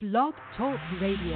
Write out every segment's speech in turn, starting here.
Blog Talk Radio.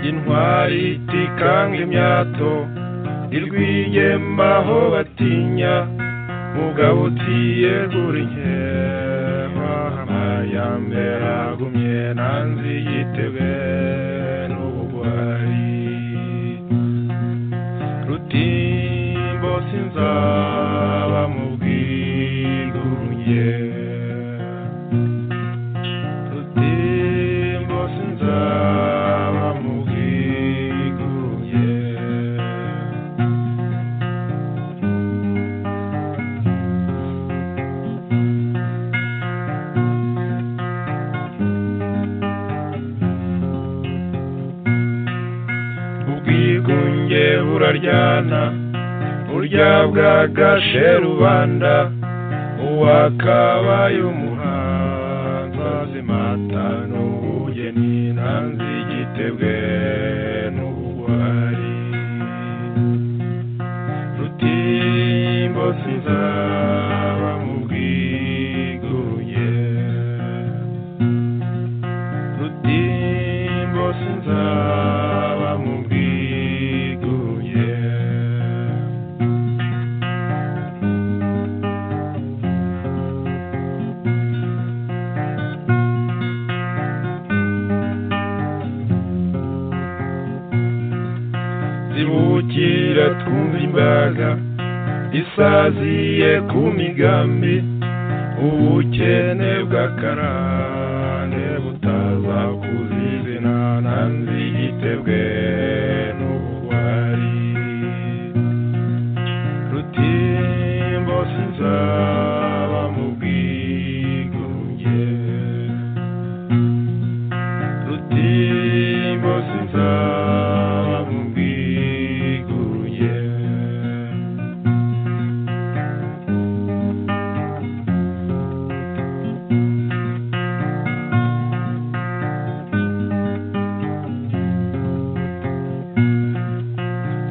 intwari itikanga imyato irwigema aho batinya mugabo utiyegura inkema amayambe agumye nanzi yitebe n'ubugwari rutimbo sinzaba mu bwigurunye rutimbo sinzaba mu bwigurunye ubwigunge buraryana burya bwagashe rubanda uwakabaye umuhanzi azimata n'ubugeni nanzi igitebwe n'ubugwari rutimbo sinzaba mu bwigunge rutimbo sinzaba mu bwiguye zibukira twumva imbaga isaziye ku migambi ubukene bw'akarande butaza kuzizina nanzi igitebwe n'ubugwari rutimbo sinzaba mu bwigunge rutimbo sinzaba mu bwigunge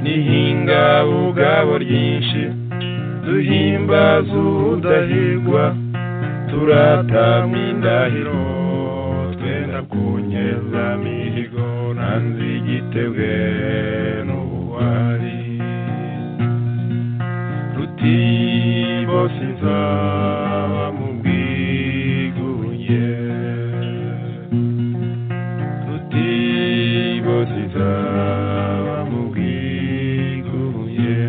nihinga ubwabo ryinshi duhimbaza udahigwa turatamye indahiro twenda kunyeza mihigo nanze igitebwe n'ubuwari rutimbo sinzaba mu bwigunge rutimbo sinzaba mu bwigunge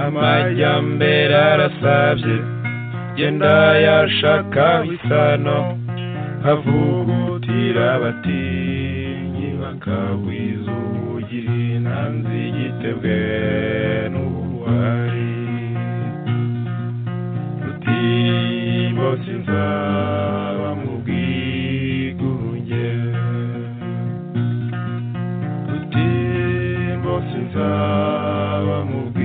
amajyambere arasabye genda yashaka isano havugutira abatinyi bakagwiza ubugiri nanze igitebwe n'ubuhari rutimbo sinzaba mu bwigunge rutimbo munsi nzaba mu bwigunge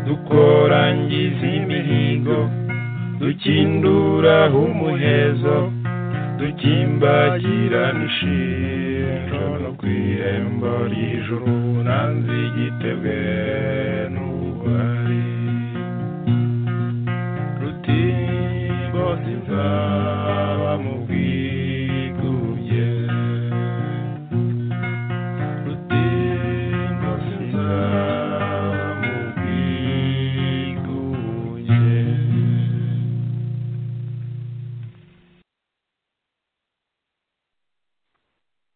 dukorangiza imihigo dukinduraho umuhezo dukimbagirana ishinjo no ku irembo ry'ijuru nanze igitebwe n'ubugwari rutimbo sinzaba mu bwigubye rutimbo sinzaba mu bwigubye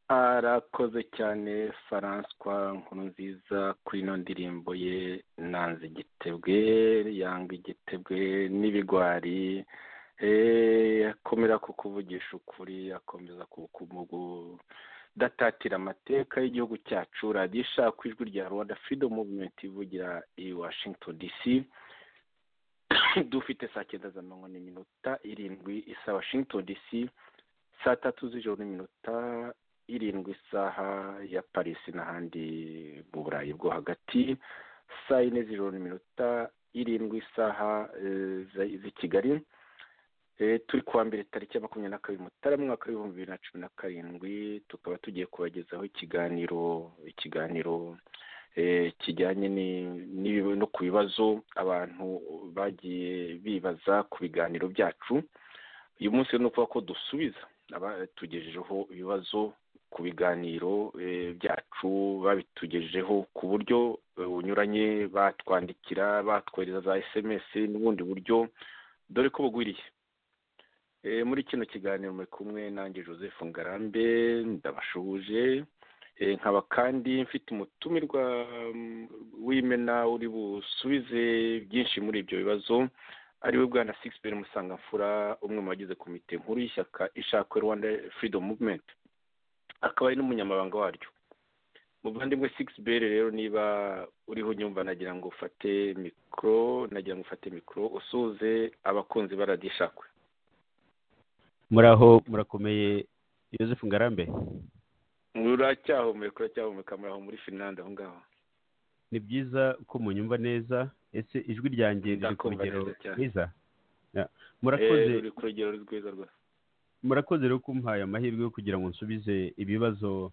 arakoze cyane François Nkurunziza kuri ino ndirimbo ye nanze igitebwe yanga igitebwe n'ibigwari Eh, akomera ku kuvugisha ukuri akomeza ku kumugu datatira amateka y'igihugu cyacu radiyo ishaka ijwi rya rwanda freedom movement ivugira i washington dc dufite saa cyenda za mirongo n'iminota irindwi isa washington dc saa tatu z'ijoro n'iminota irindwi isaha ya paris n'ahandi mu burayi bwo hagati saa yine z'ijoro n'iminota irindwi isaha eh, za- z'i kigali Eh, turi kuwa mbere tariki ya makumyabiri na kabiri mutarama umwaka w'ibihumbi bibiri na cumi na karindwi tukaba tugiye kubagezaho ikiganiro ikiganiro eh, kijyanye ni- n'ibi- no ku bibazo abantu bagiye bibaza ku biganiro byacu uyu munsi rero ni ukuvuga ko dusubiza aba- tugejejeho ibibazo ku biganiro eh, byacu babitugejejeho ku buryo eh, bunyuranye batwandikira batwohereza za sms n'ubundi buryo dore ko bugwiriye Eh, muri kino kiganiro muri kumwe nanjye joseph ngarambe ndabashuhuje Eh, nkaba kandi mfite umutumirwa mm, w'imena uri busubize byinshi muri ibyo bibazo ariwe bwana Sixbert Musangamfura umwe mu bagize komite nkuru y'ishyaka ishakwe Rwanda Freedom Movement akaba ari n'umunyamabanga waryo muvandimwe Sixbert rero niba uriho nyumva nagira ngo ufate mikoro nagira ngo ufate mikoro usuze abakunzi ba radiyo ishakwe muraho murakomeye Yosefu ngarambe muracyahumeka uracyahumeka muraho muri Finland aho ngaho ni byiza ko munyumva neza ese ijwi ryanjye riri ku Ndakumva rugero neza cyane. rwiza Ya. Eh, murakoze uri ku rugero rwiza rwose murakoze rero kumuhaye amahirwe yo kugira ngo nsubize ibibazo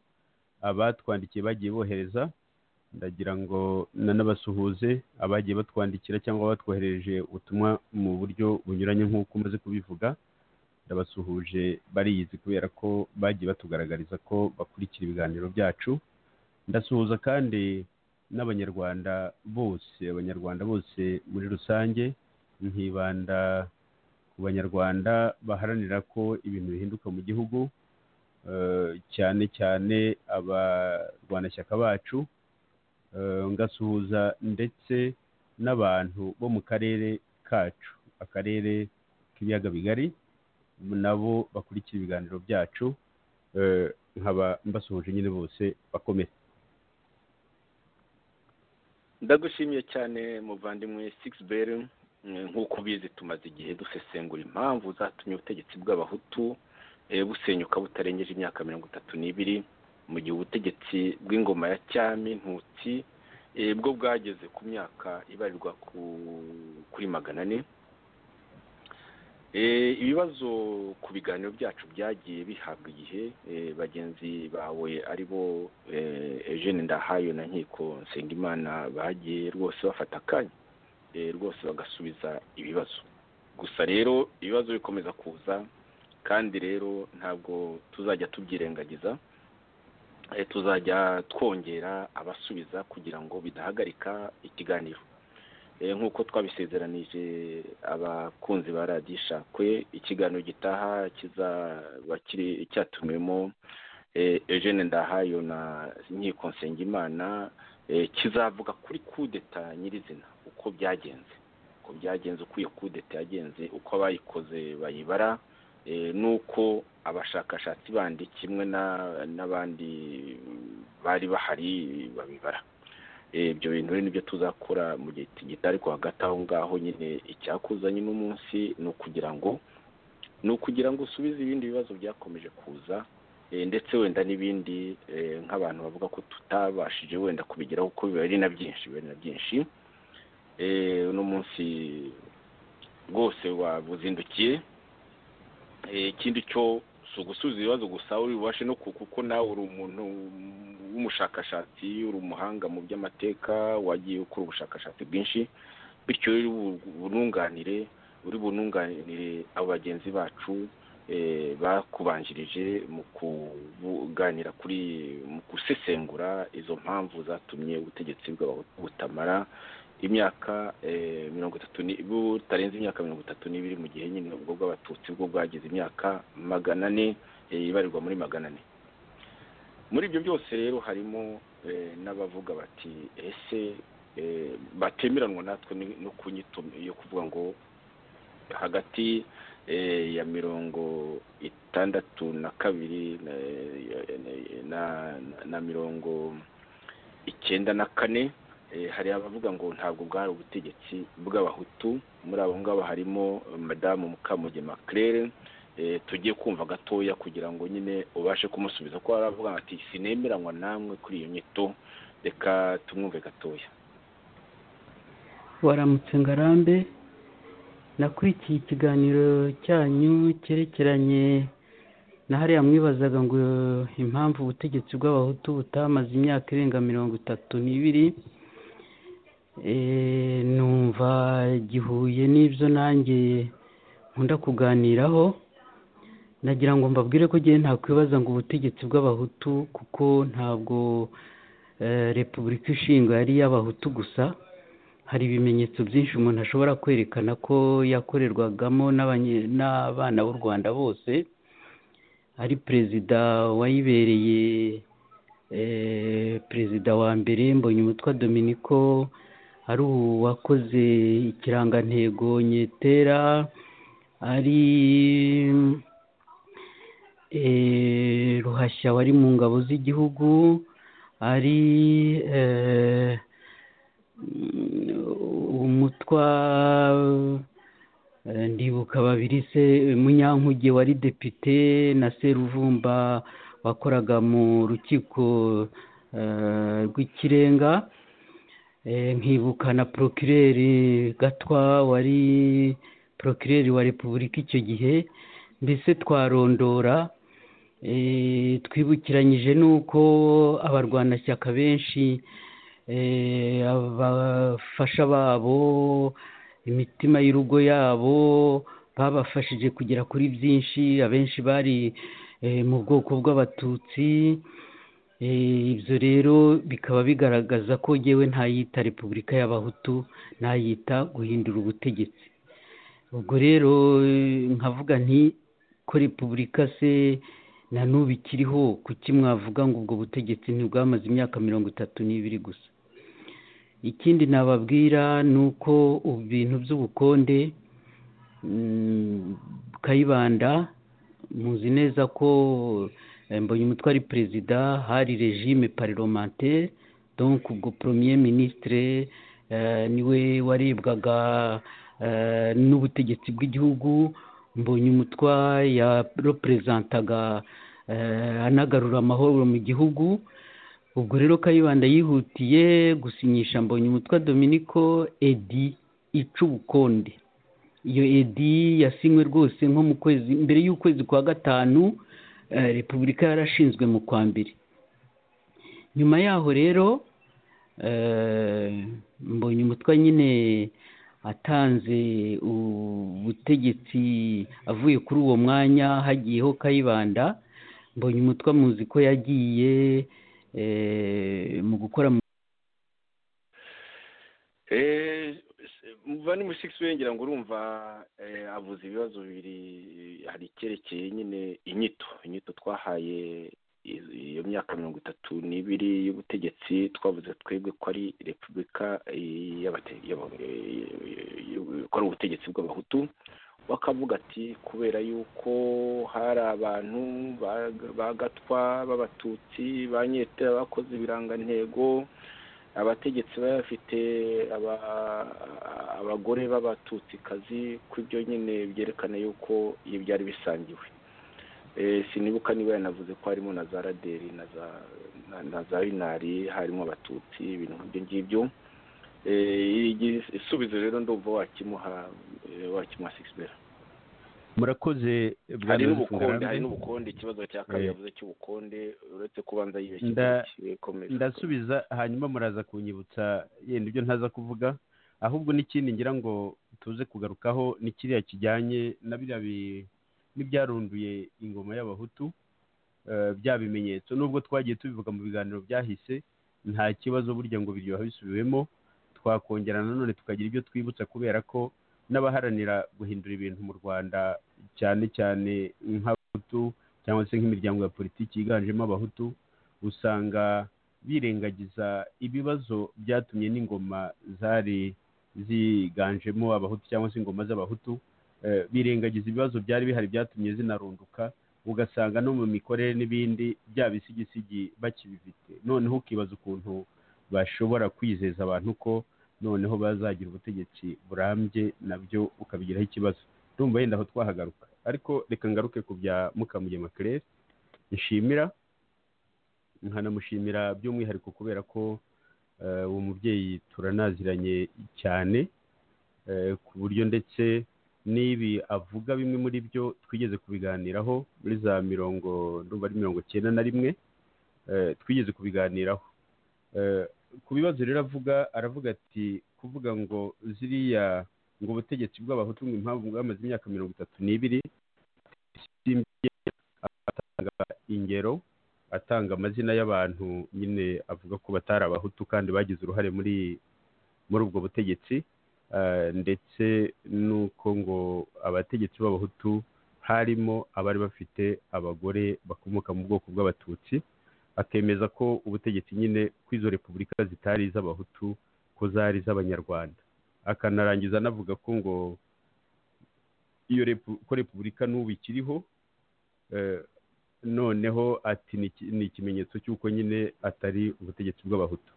abatwandikiye bagiye bohereza ndagira ngo nanabasuhuze abagiye batwandikira cyangwa batwohereje ubutumwa mu buryo bunyuranye nk'uko umaze kubivuga ndabasuhuje bariyizi kubera ko bagiye batugaragariza ko bakurikira ibiganiro byacu ndasuhuza kandi n'abanyarwanda bose abanyarwanda bose muri rusange nkibanda ku banyarwanda baharanira ko ibintu bihinduka mu gihugu eh, cyane cyane abarwanashyaka bacu eh, ngasuhuza ndetse n'abantu bo mu karere kacu akarere k'ibiyaga bigari nabo bakurikira ibiganiro byacu eh, nkaba mbasuhuje nyine bose bakomeye ndagushimiye cyane muvandimwe Sixbert Mm, nk'uko ubizi tumaze igihe dusesengura impamvu zatumye ubutegetsi bw'abahutu eh, busenyuka butarengeje imyaka mirongo itatu n'ibiri mu gihe ubutegetsi bw'ingoma ya cyami ntutsi eh, bwo bwageze ku myaka ibarirwa ku, kuri magana ane Eh, ibibazo ku biganiro byacu byagiye bihabwa igihe eh, bagenzi bawe ari bo eh, eugene ndahayo na nkiko nsengimana bagiye rwose bafata akanya eh, rwose bagasubiza ibibazo gusa rero ibibazo bikomeza kuza kandi rero ntabwo tuzajya tubyirengagiza eh, tuzajya twongera abasubiza kugira ngo bidahagarika ikiganiro Eh, nk'uko twabisezeranije abakunzi ba radiyo ishakwe ikiganiro gitaha kizaba kiri cyatumiwemo eh, eugene ndahayo na nkiko nsengimana eh, kizavuga kuri kudeta nyirizina uko byagenze uko byagenze uko iyo kudeta yagenze uko abayikoze bayibara eh, n'uko abashakashatsi bandi kimwe na- n'abandi bari bahari babibara Eh, ibyo bintu rero nibyo tuzakora mu gihe gito ariko hagati aho ngaho nyine icyakuzanye uno munsi ni ukugira ngo ni ukugira ngo usubize ibindi bibazo byakomeje kuza eh, ndetse wenda n'ibindi eh, nk'abantu bavuga ko tutabashije wenda kubigeraho kuko biba ari na byinshi biba ari na byinshi Eh, uno munsi rwose wabuzindukiye Eh, ikindi cyo si ugusubiza ibibazo gusa uri bubashe no ku- kuko nawe uri umuntu w'umushakashatsi uri umuhanga mu by'amateka wagiye ukora ubushakashatsi bwinshi bityo rero uri bu- bununganire uri bununganire abo bagenzi bacu eh, bakubanjirije mu kuganira kuri mu gusesengura izo mpamvu zatumye ubutegetsi bw'abahutu butamara imyaka eh, mirongo itatu ni- butarenze imyaka mirongo itatu n'ibiri mu gihe nyine ubwo bw'abatutsi bwo bwagize imyaka magana ane eh, ibarirwa muri magana ane muri ibyo byose rero harimo eh, n'abavuga bati ese eh, batemeranwa natwe ni- no kunyito yo kuvuga ngo hagati eh, ya mirongo itandatu na kabiri na- na- na- na mirongo icyenda na kane Eh, hari abavuga ngo ntabwo bwari ubutegetsi bw'abahutu muri abo ngabo harimo eh, madamu mukamugema claire eh, tugiye kumva gatoya kugira ngo nyine ubashe kumusubiza ko hari abavuga ati sinemeranywa namwe kuri iyo nyito reka tumwumve gatoya waramutse ngarambe nakurikiye ikiganiro cyanyu cyerekeranye na hariya mwibazaga ngo impamvu ubutegetsi bw'abahutu butamaze imyaka irenga mirongo itatu n'ibiri Eh, numva gihuye n'ibyo nanjye nkunda kuganiraho nagira ngo mbabwire ko ngewe ntakwibaza ngo ubutegetsi bw'abahutu kuko ntabwo eh, repubulika ishinga yari iy'abahutu gusa hari ibimenyetso byinshi umuntu ashobora kwerekana ko yakorerwagamo n'abanye- n'abana b'u rwanda bose ari perezida wayibereye eh, perezida wa mbere mbonye umutwa dominiko ari uwakoze ikirangantego nyetera ari eh, ruhashya wari mu ngabo z'igihugu ari eh, mm, umutwa eh, ndibuka babiri se munyankuge wari depite na seruvumba wakoraga mu rukiko eh, rw'ikirenga Eh, nkibuka na porokireri gatwa wari porokireri wa repubulika icyo gihe mbese twarondora eh, twibukiranyije n'uko abarwanashyaka benshi eh, abafasha babo imitima y'urugo yabo babafashije kugera kuri byinshi abenshi bari eh, mu bwoko bw'abatutsi Eh, ibyo rero bikaba bigaragaza ko ngewe ntayita repubulika y'abahutu nayita guhindura ubutegetsi ubwo rero eh, nkavuga nti ko repubulika se na n'ubu ikiriho kuki mwavuga ngo ubwo butegetsi ntibwamaze imyaka mirongo itatu n'ibiri gusa ikindi nababwira ni uko ubu bintu by'ubukonde mm, kayibanda muzi neza ko eh, mbonye umutwe ari perezida hari regime parlementaire donc ubwo premier ministre eh, niwe warebwaga eh, n'ubutegetsi bw'igihugu mbonye umutwa yarepresentaga eh, anagarura amahoro mu gihugu ubwo rero kayibanda yihutiye gusinyisha mbonye umutwa dominiko edi ica ubukonde iyo edi yasinywe rwose nko mu kwezi mbere y'ukwezi kwa gatanu eh, repubulika yarashinzwe mu kwa mbere nyuma yaho rero eh, mbonye umutwe nyine atanze ubutegetsi avuye kuri uwo mwanya hagiyeho kayibanda mbonye umutwe muzi ko yagiye eh, mu gukora mu Eh, muva ni mushiki we ngira ngo urumva eh, avuze ibibazo bibiri hari icyerekeye nyine inyito inyito twahaye iz- iyo myaka mirongo itatu n'ibiri y'ubutegetsi twavuze twebwe ko ari repubulika eh, y'abate- y'aba- eh, y'u- ko ari ubutegetsi bw'abahutu bakavuga ati kubera yuko hari abantu ba- bagatwa b'abatutsi ba nyetera bakoze ibirangantego abategetsi baba bafite aba- abagore b'abatutsikazi ku byo nyine byerekana yuko ibi byari bisangiwe Eh, sinibuka niba yanavuze ko harimo na za raderi na za na- na za winari harimo abatutsi ibintu nk'ibyo ngibyo Eh, igi- isubizo rero ndumva wakimuha eh, wakimuha sikisibera murakoze hari bwana Nelson n'ubukonde hari Ngarambe. n'ubukonde ikibazo cya kabiri yavuze cy'ubukonde uretse kubanza Nda- yibeshye ndasubiza hanyuma muraza kunyibutsa yenda ibyo ntaza kuvuga ahubwo n'ikindi ngira ngo tuze kugarukaho ni kiriya kijyanye na biriya bi- n'ibyarunduye ingoma y'abahutu eh, bya bimenyetso nubwo twagiye tubivuga mu biganiro byahise nta kibazo burya ngo biryoha bisubiwemo twakongera nanone tukagira ibyo twibutsa kubera ko n'abaharanira guhindura ibintu mu rwanda cyane cyane nk'abahutu cyangwa se nk'imiryango ya politiki yiganjemo abahutu usanga birengagiza ibibazo byatumye n'ingoma zari ziganjemo abahutu cyangwa se ingoma z'abahutu eh, birengagiza ibibazo byari bihari byatumye zinarunduka ugasanga no mu mikorere n'ibindi bya bisigisi bakibifite noneho ukibaza ukuntu bashobora kwizeza abantu ko noneho bazagira ubutegetsi burambye nabyo ukabigiraho ikibazo ndumva yenda aho twahagaruka ariko reka ngaruke ku bya mukamugema claire nshimira nkanamushimira by'umwihariko kubera ko eh, uwo mubyeyi turanaziranye cyane eh, ku buryo ndetse n'ibi avuga bimwe muri byo twigeze kubiganiraho muri za mirongo ndumva ari mirongo cyenda na rimwe eh, twigeze kubiganiraho Eh, ku bibazo rero avuga aravuga ati kuvuga ngo ziriya ngo ubutegetsi bw'abahutu ngo impamvu bwamaze imyaka mirongo itatu n'ibiri isimbye atanga ingero atanga amazina y'abantu nyine avuga ko batari abahutu kandi bagize uruhare muri muri ubwo butegetsi eh, ndetse n'uko ngo abategetsi b'abahutu harimo abari bafite abagore bakomoka mu bwoko bw'abatutsi akemeza ko ubutegetsi nyine ko izo repubulika zitari iz'abahutu ko zari iz'abanyarwanda akanarangiza anavuga ko ngo iyo repu- ko repubulika n'ubu ikiriho eh, noneho ati ni iki- ni ikimenyetso cy'uko nyine atari ubutegetsi bw'abahutu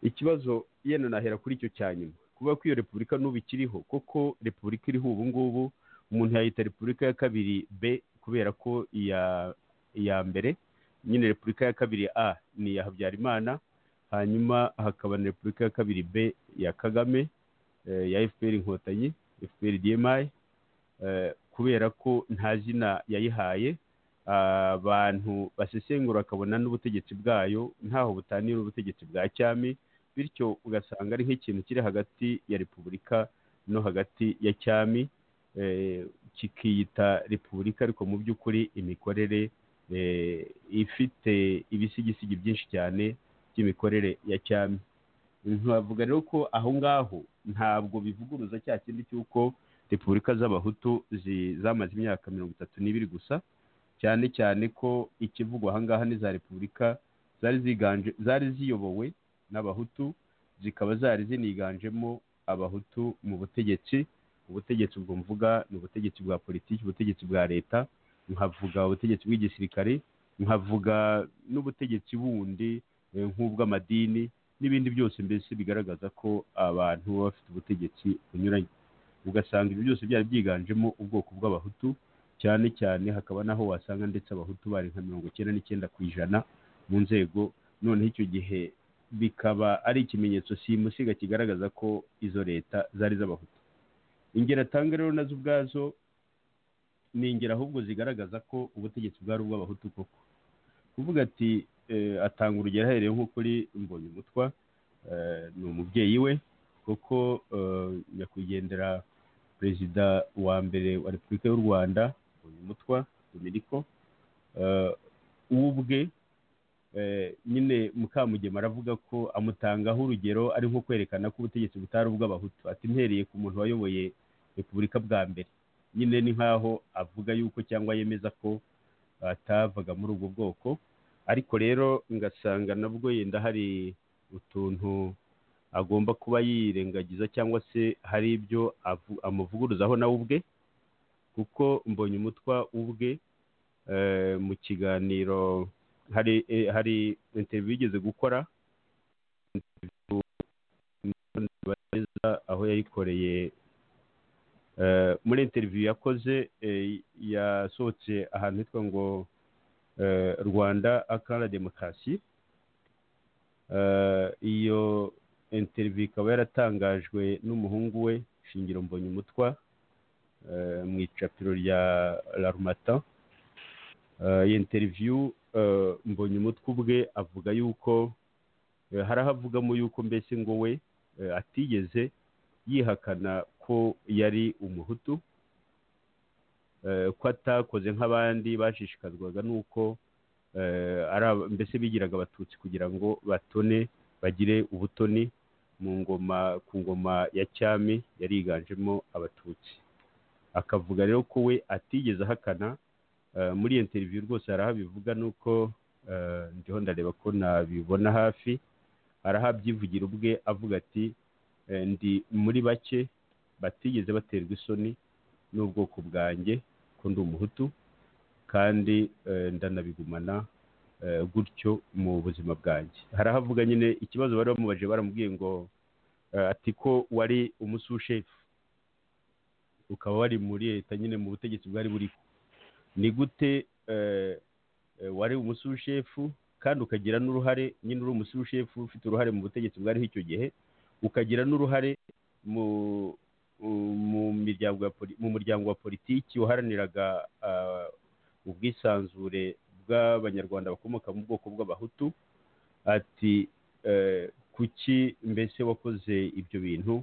ikibazo yenda nahera kuri icyo cya nyuma kuvuga ko iyo repubulika n'ubu ikiriho koko repubulika iriho ubu ngubu umuntu yayita repubulika ya kabiri b kubera ko iya iya mbere nyine repubulika ya kabiri a ni iya habyarimana hanyuma hakaba na repubulika ya kabiri b ya kagame eh, ya fpr inkotanyi fpr dmi eh, kubera ko nta zina yayihaye abantu basesengura bakabona n'ubutegetsi bwayo ntaho butaniye n'ubutegetsi bwa cyami bityo ugasanga ari nk'ikintu kiri hagati ya repubulika no hagati ya cyami eh, kikiyita repubulika ariko mu by'ukuri imikorere eh, ifite ibisigisigi byinshi cyane by'imikorere ya cyami ntibavuga rero ko aho ngaho ntabwo bivuguruza cya kindi cy'uko repubulika z'abahutu zi- zamaze imyaka mirongo itatu n'ibiri gusa cyane cyane ko ikivugwa ahangaha ni za repubulika zari ziganje zari ziyobowe n'abahutu zikaba zari ziniganjemo abahutu mu butegetsi ubutegetsi ubwo mvuga ni ubutegetsi bwa politiki ubutegetsi bwa leta nkavuga ubutegetsi bw'igisirikare nkavuga n'ubutegetsi bundi eh, nk'ubw'amadini n'ibindi byose mbese bigaragaza ko abantu baba bafite ubutegetsi bunyuranye ugasanga ibyo byose byari byiganjemo ubwoko bw'abahutu cyane cyane hakaba n'aho wasanga ndetse abahutu bari nka mirongo icyenda n'icyenda ku ijana mu nzego noneho icyo gihe bikaba ari ikimenyetso simusiga kigaragaza ko izo leta zari iz'abahutu ingero atanga rero nazo ubwazo ni ingero ahubwo zigaragaza ko ubutegetsi bwari ubw'abahutu koko kuvuga ati eh, atanga urugero ahereye nko kuri mbonyumutwa eh, ni umubyeyi we kuko eh, nyakwigendera perezida wa mbere wa repubulika y'u rwanda mutwa dominiko uwo ubwe eh, nyine mukamugema aravuga ko amutangaho urugero ari nko kwerekana ko ubutegetsi butari ubw'abahutu ati mpereye ku muntu wayoboye repubulika bwa mbere nyine ni nk'aho avuga yuko cyangwa yemeza ko atavaga muri ubwo bwoko ariko rero ngasanga nabwo yenda hari utuntu agomba kuba yirengagiza cyangwa se hari ibyo avu- amuvuguruzaho nawe ubwe kuko mbonye umutwa ubwe eh, mu kiganiro hari eh, hari interview yigeze gukora interview yikoreye eh, muri interiviyu yakoze eh, yasohotse ahantu hitwa ngo eh, rwanda akara demokarasi Eh, iyo interiviyu ikaba yaratangajwe n'umuhungu we shingiro mbonye umutwa mu icapiro rya larumata iyi interiviyu mbonye umutwe ubwe avuga yuko eh, hari aho avugamo yuko mbese ngo we eh, atigeze yihakana ko yari umuhutu eh, ko atakoze nk'abandi bashishikazwaga n'uko eh, ari aba- mbese bigiraga abatutsi kugira ngo batone bagire ubutoni mu ngoma ku ngoma ya cyami yari yiganjemo abatutsi akavuga rero ko we atigeze ahakana Eh, muri iyo interiviyu rwose hari aho abivuga nuko eh, ndiho ndareba ko nabibona hafi hari aho abyivugira ubwe avuga ati eh, ndi muri bake batigeze baterwa isoni n'ubwoko bwanjye ko ndi umuhutu kandi eh, ndanabigumana eh, gutyo mu buzima bwanjye hari aho avuga nyine ikibazo bari bamubajije baramubwiye ngo eh, ati ko wari umusushefu ukaba wari muri leta nyine mu butegetsi bwari buriho ni gute eh, eh, wari umusushefu kandi ukagira n'uruhare nyine uri umusushefu ufite uruhare mu butegetsi bwariho icyo gihe ukagira n'uruhare mu mu- mu miryango ya poli- mu muryango wa politiki waharaniraga ah, ubwisanzure bw'abanyarwanda bakomoka mu bwoko bw'abahutu ati eh, kuki mbese wakoze ibyo bintu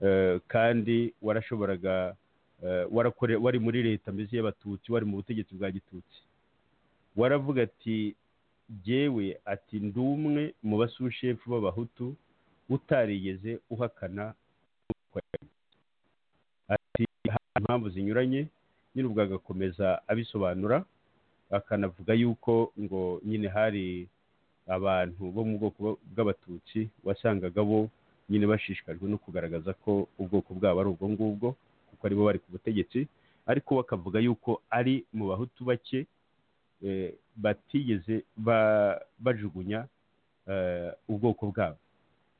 eh, kandi warashoboraga eh, warakore- wari muri leta mbese y'abatutsi wari mu butegetsi bwa gitutsi waravuga ati jyewe ati ndi umwe mu basushefu b'abahutu utarigeze uhakana ati hari impamvu zinyuranye nyine ubwo agakomeza abisobanura akanavuga yuko ngo nyine hari abantu bo mu bwoko bw'abatutsi wasangaga bo nyine bashishikajwe no kugaragaza ko ubwoko bwabo ari ubwo ngubwo kuko aribo bari ku butegetsi ariko we akavuga yuko ari mu bahutu bake eh, batigeze ba- bajugunya eh, ubwoko bwabo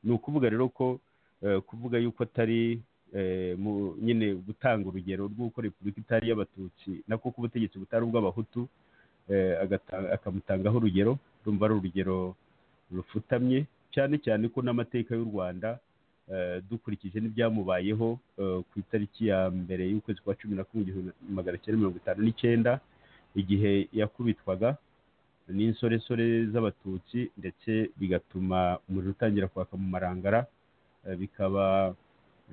ni ukuvuga rero ko eh, kuvuga yuko atari eh, mu- nyine gutanga urugero rw'uko repubulika itari iy'abatutsi nako ko ubutegetsi butari ubw'abahutu eh, agata- akamutangaho urugero rumva ari urugero rufutamye cyane cyane ko n'amateka y'u rwanda eh, dukurikije n'ibyamubayeho eh, ku itariki ya mbere y'ukwezi kwa cumi na kumwe igihumbi magana cyenda mirongo itanu n'icyenda igihe yakubitwaga n'insoresore z'abatutsi ndetse bigatuma umuriro utangira kwaka mu marangara eh, bikaba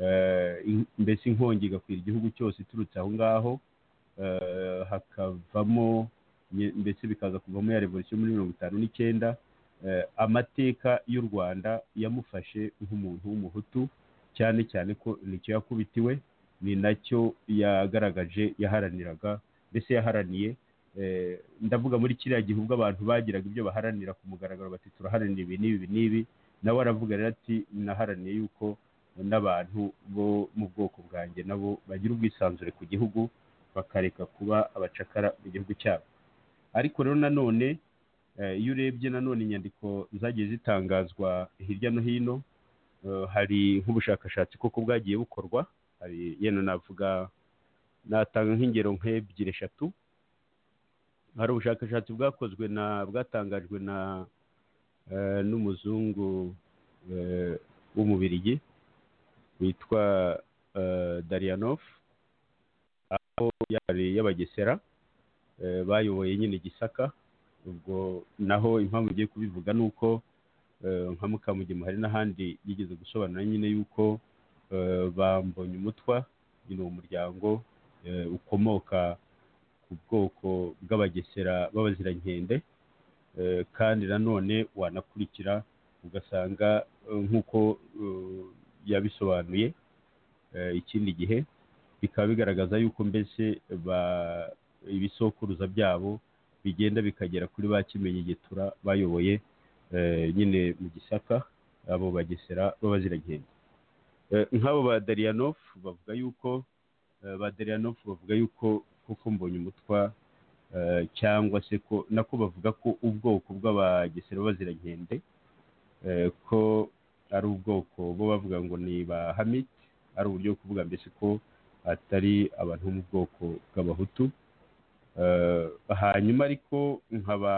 eh, in- mbese inkongi igakwira igihugu cyose iturutse aho ngaho eh, hakavamo nye- mbese bikaza kuvamo ya revolisiyo muri mirongo itanu n'icyenda eh, amateka y'u rwanda yamufashe nk'umuntu w'umuhutu cyane cyane ko nicyo yakubitiwe ni nacyo yagaragaje yaharaniraga mbese yaharaniye eh, ndavuga muri kiriya gihe ubwo abantu bagiraga ibyo baharanira ku mugaragaro bati turaharanira ibi n'ibi ibi n'ibi nawe aravuga rero ati naharaniye yuko n'abantu bo mu bwoko bwanjye nabo bagira ubwisanzure ku gihugu bakareka kuba abacakara mu gihugu cyabo ariko rero nanone eh, iyo urebye nanone inyandiko zagiye zitangazwa hirya no hino eh, hari nk'ubushakashatsi koko bwagiye bukorwa hari yenda navuga natanga nk'ingero nk'ebyiri eshatu hari ubushakashatsi bwakozwe na bwatangajwe na eh, n'umuzungu eh, w'umubirigi witwa eh, Darianov aho yari y'abagesera eh, bayoboye nyine Gisaka ubwo naho impamvu ngiye kubivuga ni uko eh, nka Mukamugema hari n'ahandi yigeze gusobanura nyine yuko eh, bambonye umutwa nyine uwo muryango eh, ukomoka ku bwoko bw'abagesera b'abazirankende eh, kandi nanone wanakurikira ugasanga eh, nk'uko eh, yabisobanuye eh, ikindi gihe bikaba bigaragaza yuko mbese ba- ibisokuruza byabo bigenda bikagera kuri ba kimenyi gitura bayoboye eh, nyine mu gisaka abo bagesera b'abaziragenda Eh, nk'abo ba dariyanov bavuga yuko eh, ba deriyanov bavuga yuko kuko mbonye umutwa eh, cyangwa se ko nako bavuga ko ubwoko bw'abagesera b'abazirankende eh, ko ari ubwoko bo bavuga ngo ni ba hamiti ari uburyo bwo kuvuga mbese ko atari abantu bo mu bwoko bw'abahutu Eh, hanyuma ariko nkaba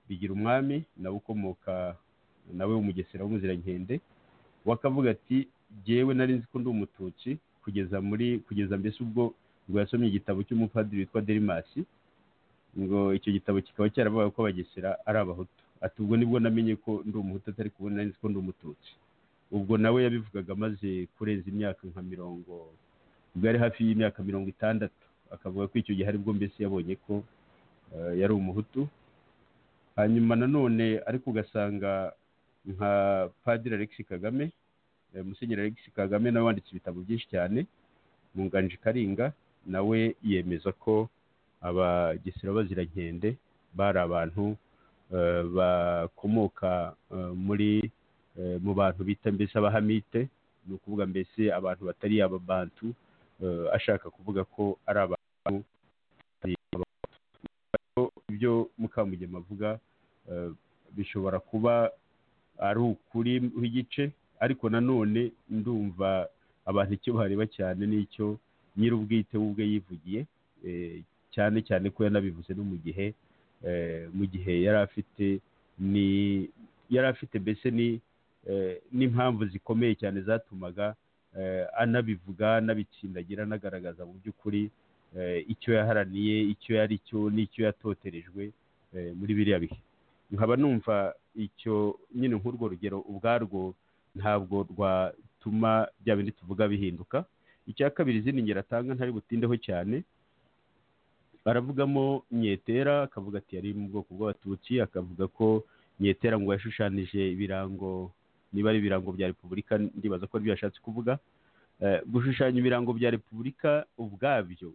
bigira umwami nawe ukomoka nawe w'umugesera w'umuzirankende we akavuga ati jyewe nari nzi ko ndi umututsi kugeza muri kugeza mbese ubwo ubwo yasomye igitabo cy'umupadiri witwa derimasi ngo icyo gitabo kikaba cyaravuga ko abagesera ari abahutu ati ubwo nibwo namenye ko ndi umuhutu atari kubona nari nzi ko ndi umututsi ubwo nawe yabivugaga amaze kurenza imyaka nka mirongo ubwo yari hafi y'imyaka mirongo itandatu akavuga ko icyo gihe aribwo mbese yabonye ko eh, yari umuhutu hanyuma nanone ariko ugasanga nka padiri alexi kagame eh, musenyeri alexi kagame nawe wanditse ibitabo byinshi cyane munganji karinga nawe yemeza ko abagesera bazirankende bari abantu eh, bakomoka eh, muri eh, mu bantu bita mbese abahamite ni ukuvuga mbese abantu batari ababantu eh, ashaka kuvuga ko ari abantu batari Abahutu. Rero ibyo mukamugema avuga eh, bishobora kuba ari ukuri w'igice ariko nanone ndumva abantu icyo bareba cyane n'icyo nyir'ubwite we ubwe yivugiye eh, cyane cyane ko yanabivuze no mu gihe eh, mu gihe yari afite ni yari afite mbese ni eh, n'impamvu zikomeye cyane zatumaga eh, anabivuga anabitsindagira anagaragaza mu by'ukuri eh, icyo yaharaniye icyo yari cyo n'icyo yatoterejwe eh, muri biriya bihe nkaba numva icyo nyine nk'urwo rugero ubwarwo ntabwo rwatuma bya bindi tuvuga bihinduka icya kabiri izindi ngero atanga ntari butindeho cyane baravugamo nyetera akavuga ati yari mu bwoko bw'abatutsi akavuga ko nyetera ngo yashushanije ibirango niba ari ibirango bya repubulika ndibaza ko aribyo yashatse kuvuga Eh, gushushanya ibirango bya repubulika ubwabyo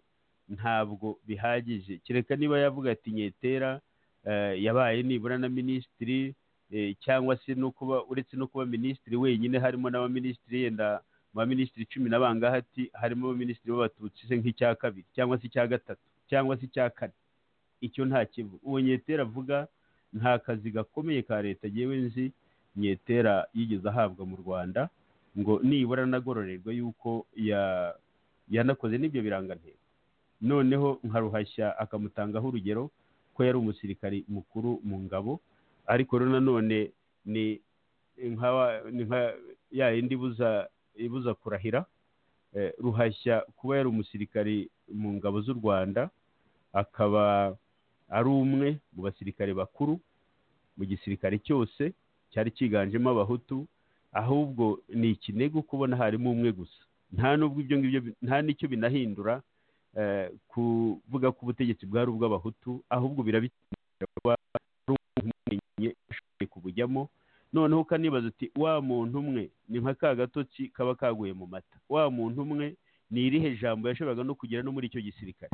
ntabwo bihagije kereka niba yavuga ati nyetera eh, yabaye nibura na minisitiri eh, cyangwa se no kuba uretse no kuba minisitiri wenyine harimo n'abaminisitiri yenda mu baminisitiri cumi na bangahe ati harimo abaminisitiri b'abatutsi se nk'icya kabiri cyangwa se icya gatatu cyangwa se icya kane icyo nta kivu uwo nyetera avuga nta kazi gakomeye ka leta yewe nzi nyetera yigeze ahabwa mu rwanda ngo nibura anagororerwa yuko ya- yanakoze n'ibyo birangantego noneho nka ruhashya akamutangaho urugero ko yari umusirikari mukuru mu ngabo ariko rero nanone ni nka wa- ni nka ya yindi ibuza ibuza kurahira eh, ruhashya kuba yari umusirikari mu ngabo z'u rwanda akaba ari umwe mu basirikare bakuru mu gisirikare cyose cyari cyiganjemo abahutu ahubwo ni ikinego kubona harimo umwe gusa nta n'ubwo ibyo ngibyo bi- nta n'icyo binahindura eh, kuvuga ko ubutegetsi bwari ubw'abahutu ahubwo birabikenera kuba ari umwenye ushoboye kubujyamo noneho ukanibaza uti wa muntu umwe ni nka ka gatotsi kaba kaguye mu mata wa muntu umwe ni irihe jambo yashoboraga no kugera no muri icyo gisirikare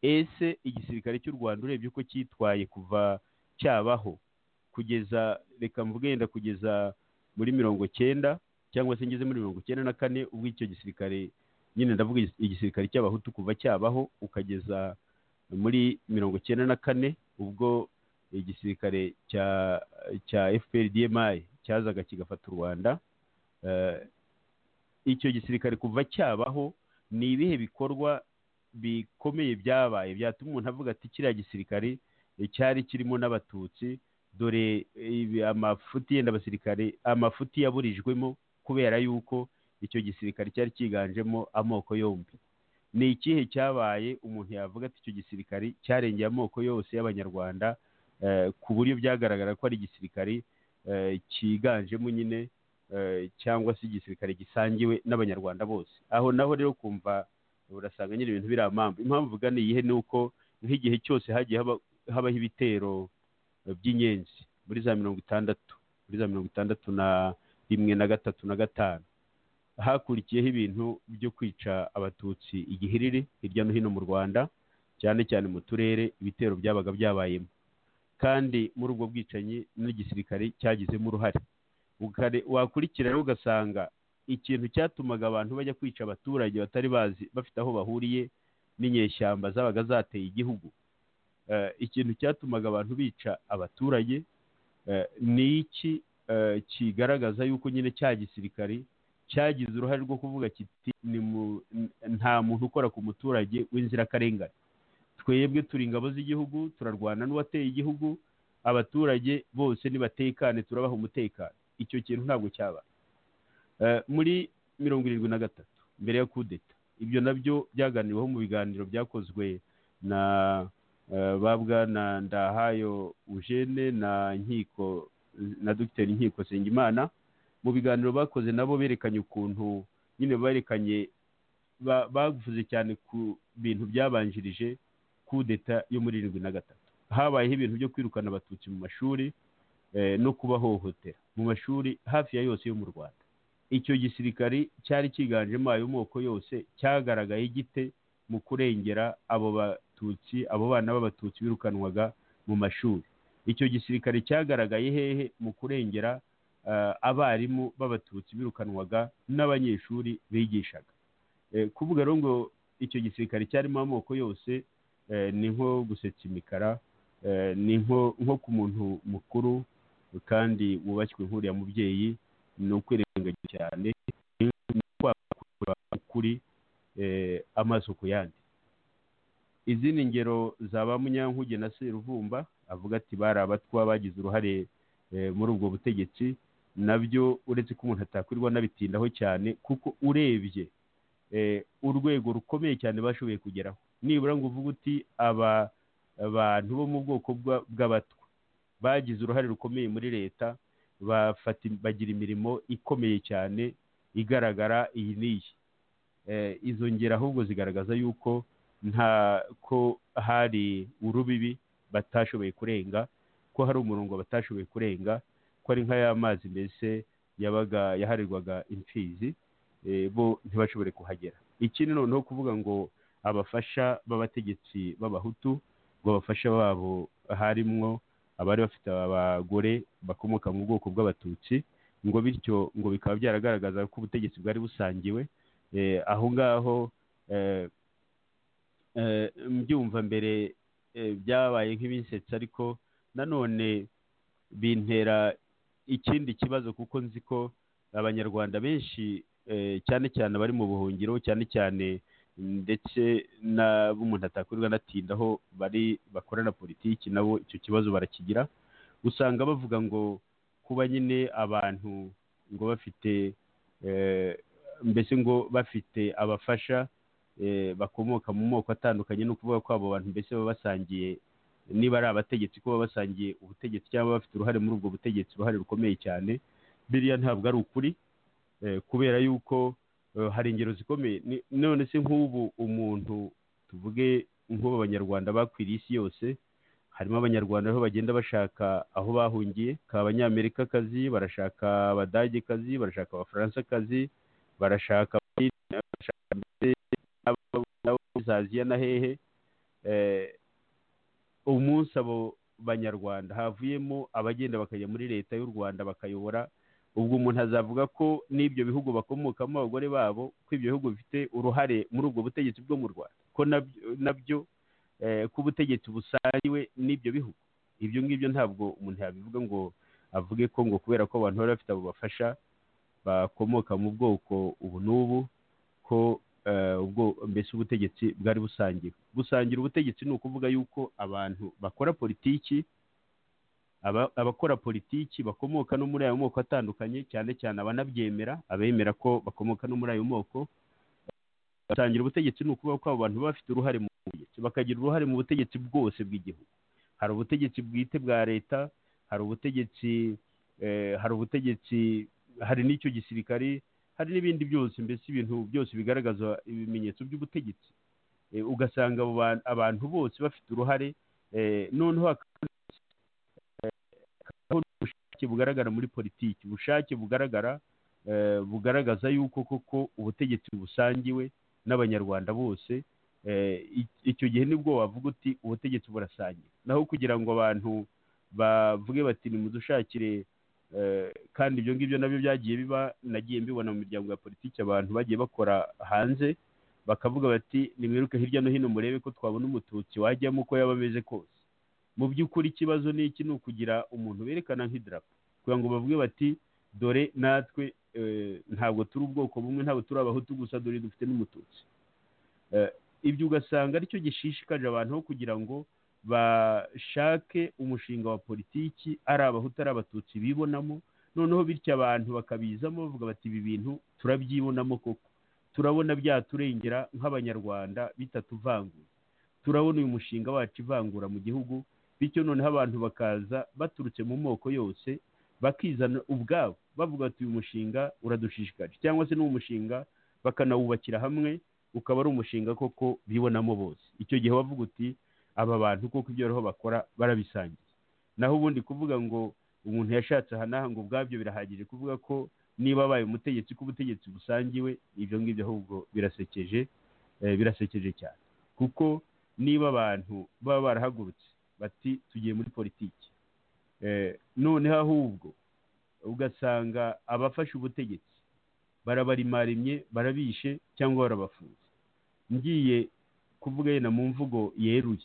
ese igisirikare cy'u rwanda urebye uko cyitwaye kuva cyabaho kugeza reka mvuge yenda kugeza muri mirongo cyenda cyangwa se ngeze muri mirongo cyenda na kane ubwo icyo gisirikare nyine ndavuga igis- igisirikare cy'abahutu kuva cyabaho ukageza muri mirongo cyenda na kane ubwo igisirikare cya cya fpr dmi cyazaga kigafata u rwanda Eh, icyo gisirikare kuva cyabaho ni ibihe bikorwa bikomeye byabaye byatuma umuntu avuga ati kiriya gisirikare eh, cyari kirimo n'abatutsi dore ibi- amafuti yenda abasirikare amafuti yaburijwemo kubera yuko icyo gisirikare cyari cyiganjemo amoko yombi ni ikihe cyabaye umuntu yavuga ati icyo gisirikare cyarengeye amoko yose y'abanyarwanda eh, ku buryo byagaragara ko ari igisirikare eh, cyiganjemo nyine eh, cyangwa se igisirikare gisangiwe n'abanyarwanda bose aho naho rero kumva urasanga nyine ibintu biri amambu impamvu uvuga ni iyihe ni uko nk'igihe cyose hagiye haba- habaho ibitero by'inyenzi muri za mirongo itandatu muri za mirongo itandatu na rimwe na gatatu na gatanu hakurikiyeho ibintu byo kwica abatutsi igihiriri hirya no hino mu rwanda cyane cyane mu turere ibitero byabaga byabayemo kandi muri ubwo bwicanyi n'igisirikare cyagizemo uruhare Ukare- wakurikira rero ugasanga ikintu cyatumaga abantu bajya kwica abaturage batari bazi bafite aho bahuriye n'inyeshyamba zabaga zateye igihugu eh, ikintu cyatumaga abantu bica abaturage eh, ni iki eh, kigaragaza yuko nyine cya gisirikari cyagize uruhare rwo kuvuga kiti "Ni mu- nta muntu ukora ku muturage w'inzirakarengane twebwe turi ingabo z'igihugu turarwana n'uwateye igihugu abaturage bose nibatekane turabaha umutekano icyo kintu ntabwo cyaba muri mirongo irindwi na gatatu mbere ya kudeta ibyo nabyo byaganiriweho mu biganiro byakozwe na eh, ba bwana ndahayo eugene na nkiko na dogiteri nkiko nsengimana mu biganiro bakoze nabo berekanye ukuntu nyine berekanye ba- bavuze cyane ku bintu byabanjirije kudeta yo muri irindwi na gatatu habayeho ibintu byo kwirukana abatutsi mu mashuri eh, no kubahohotera mu mashuri hafi ya yose yo mu rwanda icyo gisirikari cyari cyiganjemo ayo moko yose cyagaragaye gite mu kurengera abo batutsi abo bana b'abatutsi birukanwaga mu mashuri icyo gisirikare cyagaragaye hehe mu kurengera eh, abarimu b'abatutsi birukanwaga n'abanyeshuri bigishaga Eh, kuvuga rero ngo icyo gisirikare cyarimo amoko yose eh, ni nko gusetsa imikara eh, ni nko nko ku muntu mukuru kandi wubashywe nk'uriya mubyeyi ni ukwirengagiza cyane ni ukwakura ukuri eh, amaso ku yandi izindi ngero za ba munyankuge na seruvumba avuga ati bari abatwa bagize uruhare eh, muri ubwo butegetsi nabyo uretse ko umuntu atakwirwa n'abitindaho cyane kuko urebye eh, urwego rukomeye cyane bashoboye kugeraho nibura ngo uvuge uti aba abantu bo mu bwoko bwa- bw'abatwa bagize uruhare rukomeye muri leta bafata im- bagira imirimo ikomeye cyane igaragara iyi n'iyi Eh, izo ngero ahubwo zigaragaza yuko nta ko hari urubibi batashoboye kurenga ko hari umurongo batashoboye kurenga ko ari nka ya mazi mbese yabaga yaharirwaga imfizi eh, bo ntibashobore kuhagera ikindi noneho kuvuga ngo abafasha b'abategetsi b'abahutu ngo abafasha babo harimwo abari bafite abagore bakomoka mu bwoko bw'abatutsi ngo bityo ngo bikaba byaragaragaza ko ubutegetsi bwari busangiwe eh, aho ngaho eh, eh, mbyumva mbere eh, byabaye nk'ibinsetsa ariko nanone bintera ikindi kibazo kuko nzi ko abanyarwanda benshi eh, cyane cyane abari mu buhungiro cyane cyane ndetse n'abo umuntu atakwirwa anatindaho bari bakorana politiki nabo icyo kibazo barakigira usanga bavuga ngo kuba nyine abantu ngo bafite eh, mbese ngo bafite abafasha eh, bakomoka mu moko atandukanye no kuvuga ko abo bantu mbese baba basangiye niba ari abategetsi ko baba basangiye ubutegetsi cyangwa bafite uruhare muri ubwo butegetsi uruhare rukomeye cyane biriya ntabwo ari ukuri eh, kubera yuko eh, hari ingero zikomeye Ni- none se nk'ubu umuntu tuvuge nk'ubu abanyarwanda bakwiriye isi yose harimo abanyarwanda aho bagenda bashaka aho bahungiye ka abanyamerikakazi barashaka abadagekazi barashaka abafaransakazi barashaka barashaka mbese n'abo- n'abo muri aziya na hehe Eh, umunsi abo banyarwanda havuyemo abagenda bakajya muri leta y'u rwanda bakayobora ubwo umuntu azavuga ko n'ibyo bihugu bakomokamo abagore babo ko ibyo bihugu bifite uruhare muri ubwo butegetsi bwo mu rwanda ko nabyo- nabyo eh, ko ubutegetsi busangiwe n'ibyo bihugu ibyo ngibyo ntabwo umuntu yabivuga ngo avuge ko ngo kubera ko abantu bari bafite abo bafasha bakomoka mu bwoko ubu n'ubu ko eh, ubwo mbese ubutegetsi bwari busangiwe gusangira ubutegetsi ni ukuvuga yuko abantu bakora politiki aba- abakora politiki bakomoka no muri ayo moko atandukanye cyane cyane abanabyemera abemera ko bakomoka no muri ayo moko basangira ubutegetsi ni ukuvuga ko abo bantu baba bafite uruhare mu butegetsi bakagira uruhare mu butegetsi bwose bw'igihugu hari ubutegetsi bwite bwa leta hari ubutegetsi eh, hari ubutegetsi hari n'icyo gisirikari hari n'ibindi byose mbese ibintu byose bigaragaza ibimenyetso by'ubutegetsi Eh, ugasanga abo bantu- abantu bose bafite uruhare eh, noneho haka- hakabaho ubushake bugaragara muri politiki ubushake bugaragara eh, bugaragaza yuko koko ubutegetsi busangiwe n'abanyarwanda bose Eh, i- icyo gihe nibwo wavuga uti ubutegetsi burasangiwe naho kugira ngo abantu bavuge bati nimudushakire eh, kandi ibyo ngibyo nabyo byagiye biba nagiye mbibona mu miryango ya politiki abantu bagiye bakora hanze bakavuga bati nimwiruke hirya no hino murebe ko twabona umututsi wajyamo uko yaba ameze kose mu by'ukuri ikibazo ni iki ni ukugira umuntu berekana nk'idarapo kugira ngo bavuge bati dore natwe eh, ntabwo turi ubwoko bumwe ntabwo turi abahutu gusa dore dufite n'umututsi Eh, ibyo ugasanga aricyo gishishikaje abantu aho kugira ngo bashake umushinga wa politiki ari abahutu ari abatutsi bibonamo noneho bityo abantu bakabizamo bavuga bati ibi bintu turabyibonamo koko turabona byaturengera nk'abanyarwanda bitatuvanguye turabona uyu mushinga wacu ivangura mu gihugu bityo noneho abantu bakaza baturutse mu moko yose bakizana ubwabo bavuga bati uyu mushinga uradushishikaje cyangwa se n'umushinga bakanawubakira hamwe ukaba ari umushinga koko bibonamo bose icyo gihe wavuga uti aba bantu koko ibyo bariho bakora barabisangiye naho ubundi kuvuga ngo umuntu yashatse aha n'aha ngo ubwabyo birahagije kuvuga ko niba abaye umutegetsi ko ubutegetsi busangiwe ibyo ngibyo ahubwo birasekeje eh, birasekeje cyane kuko niba abantu baba barahagurutse bati tugiye muri politiki Eh, noneho ahubwo ugasanga abafashe ubutegetsi barabarimarimye barabishe cyangwa barabafunze ngiye kuvuga yenda mu mvugo yeruye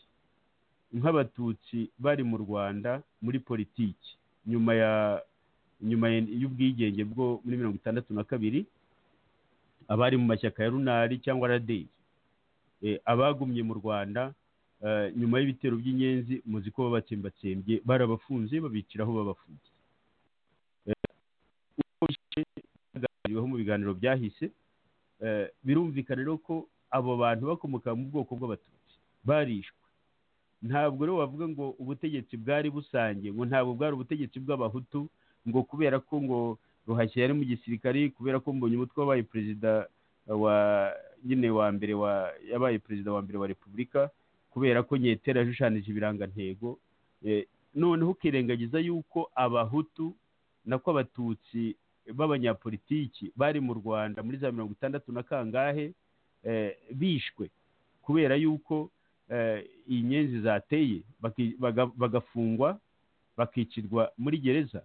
nk'abatutsi bari mu rwanda muri politiki nyuma ya nyuma ya- y'ubwigenge bwo muri mirongo itandatu na kabiri abari mu mashyaka ya runari cyangwa radeyi Eh, abagumye mu rwanda eh, nyuma y'ibitero by'inyenzi muzi ko babatsembatsembye barabafunze babicira aho babafunze Eh, uko bishe byaganiriweho mu biganiro byahise eh, birumvikana rero ko abo bantu bakomoka mu bwoko bw'abatutsi barishwe ntabwo rero wavuga ngo ubutegetsi bwari busange ngo ntabwo bwari ubutegetsi bw'abahutu ngo kubera ko ngo ruhashya yari mu gisirikare kubera ko mbonye umutwe wabaye perezida wa nyine wa mbere wa yabaye perezida wa mbere wa repubulika kubera ko nyetera yashushanije ibirangantego Eh, noneho ukirengagiza yuko abahutu nako abatutsi b'abanyapolitiki bari mu rwanda muri za mirongo itandatu na kangahe eh, bishwe kubera yuko eh, inyenzi zateye baki- baga- bagafungwa bakicirwa muri gereza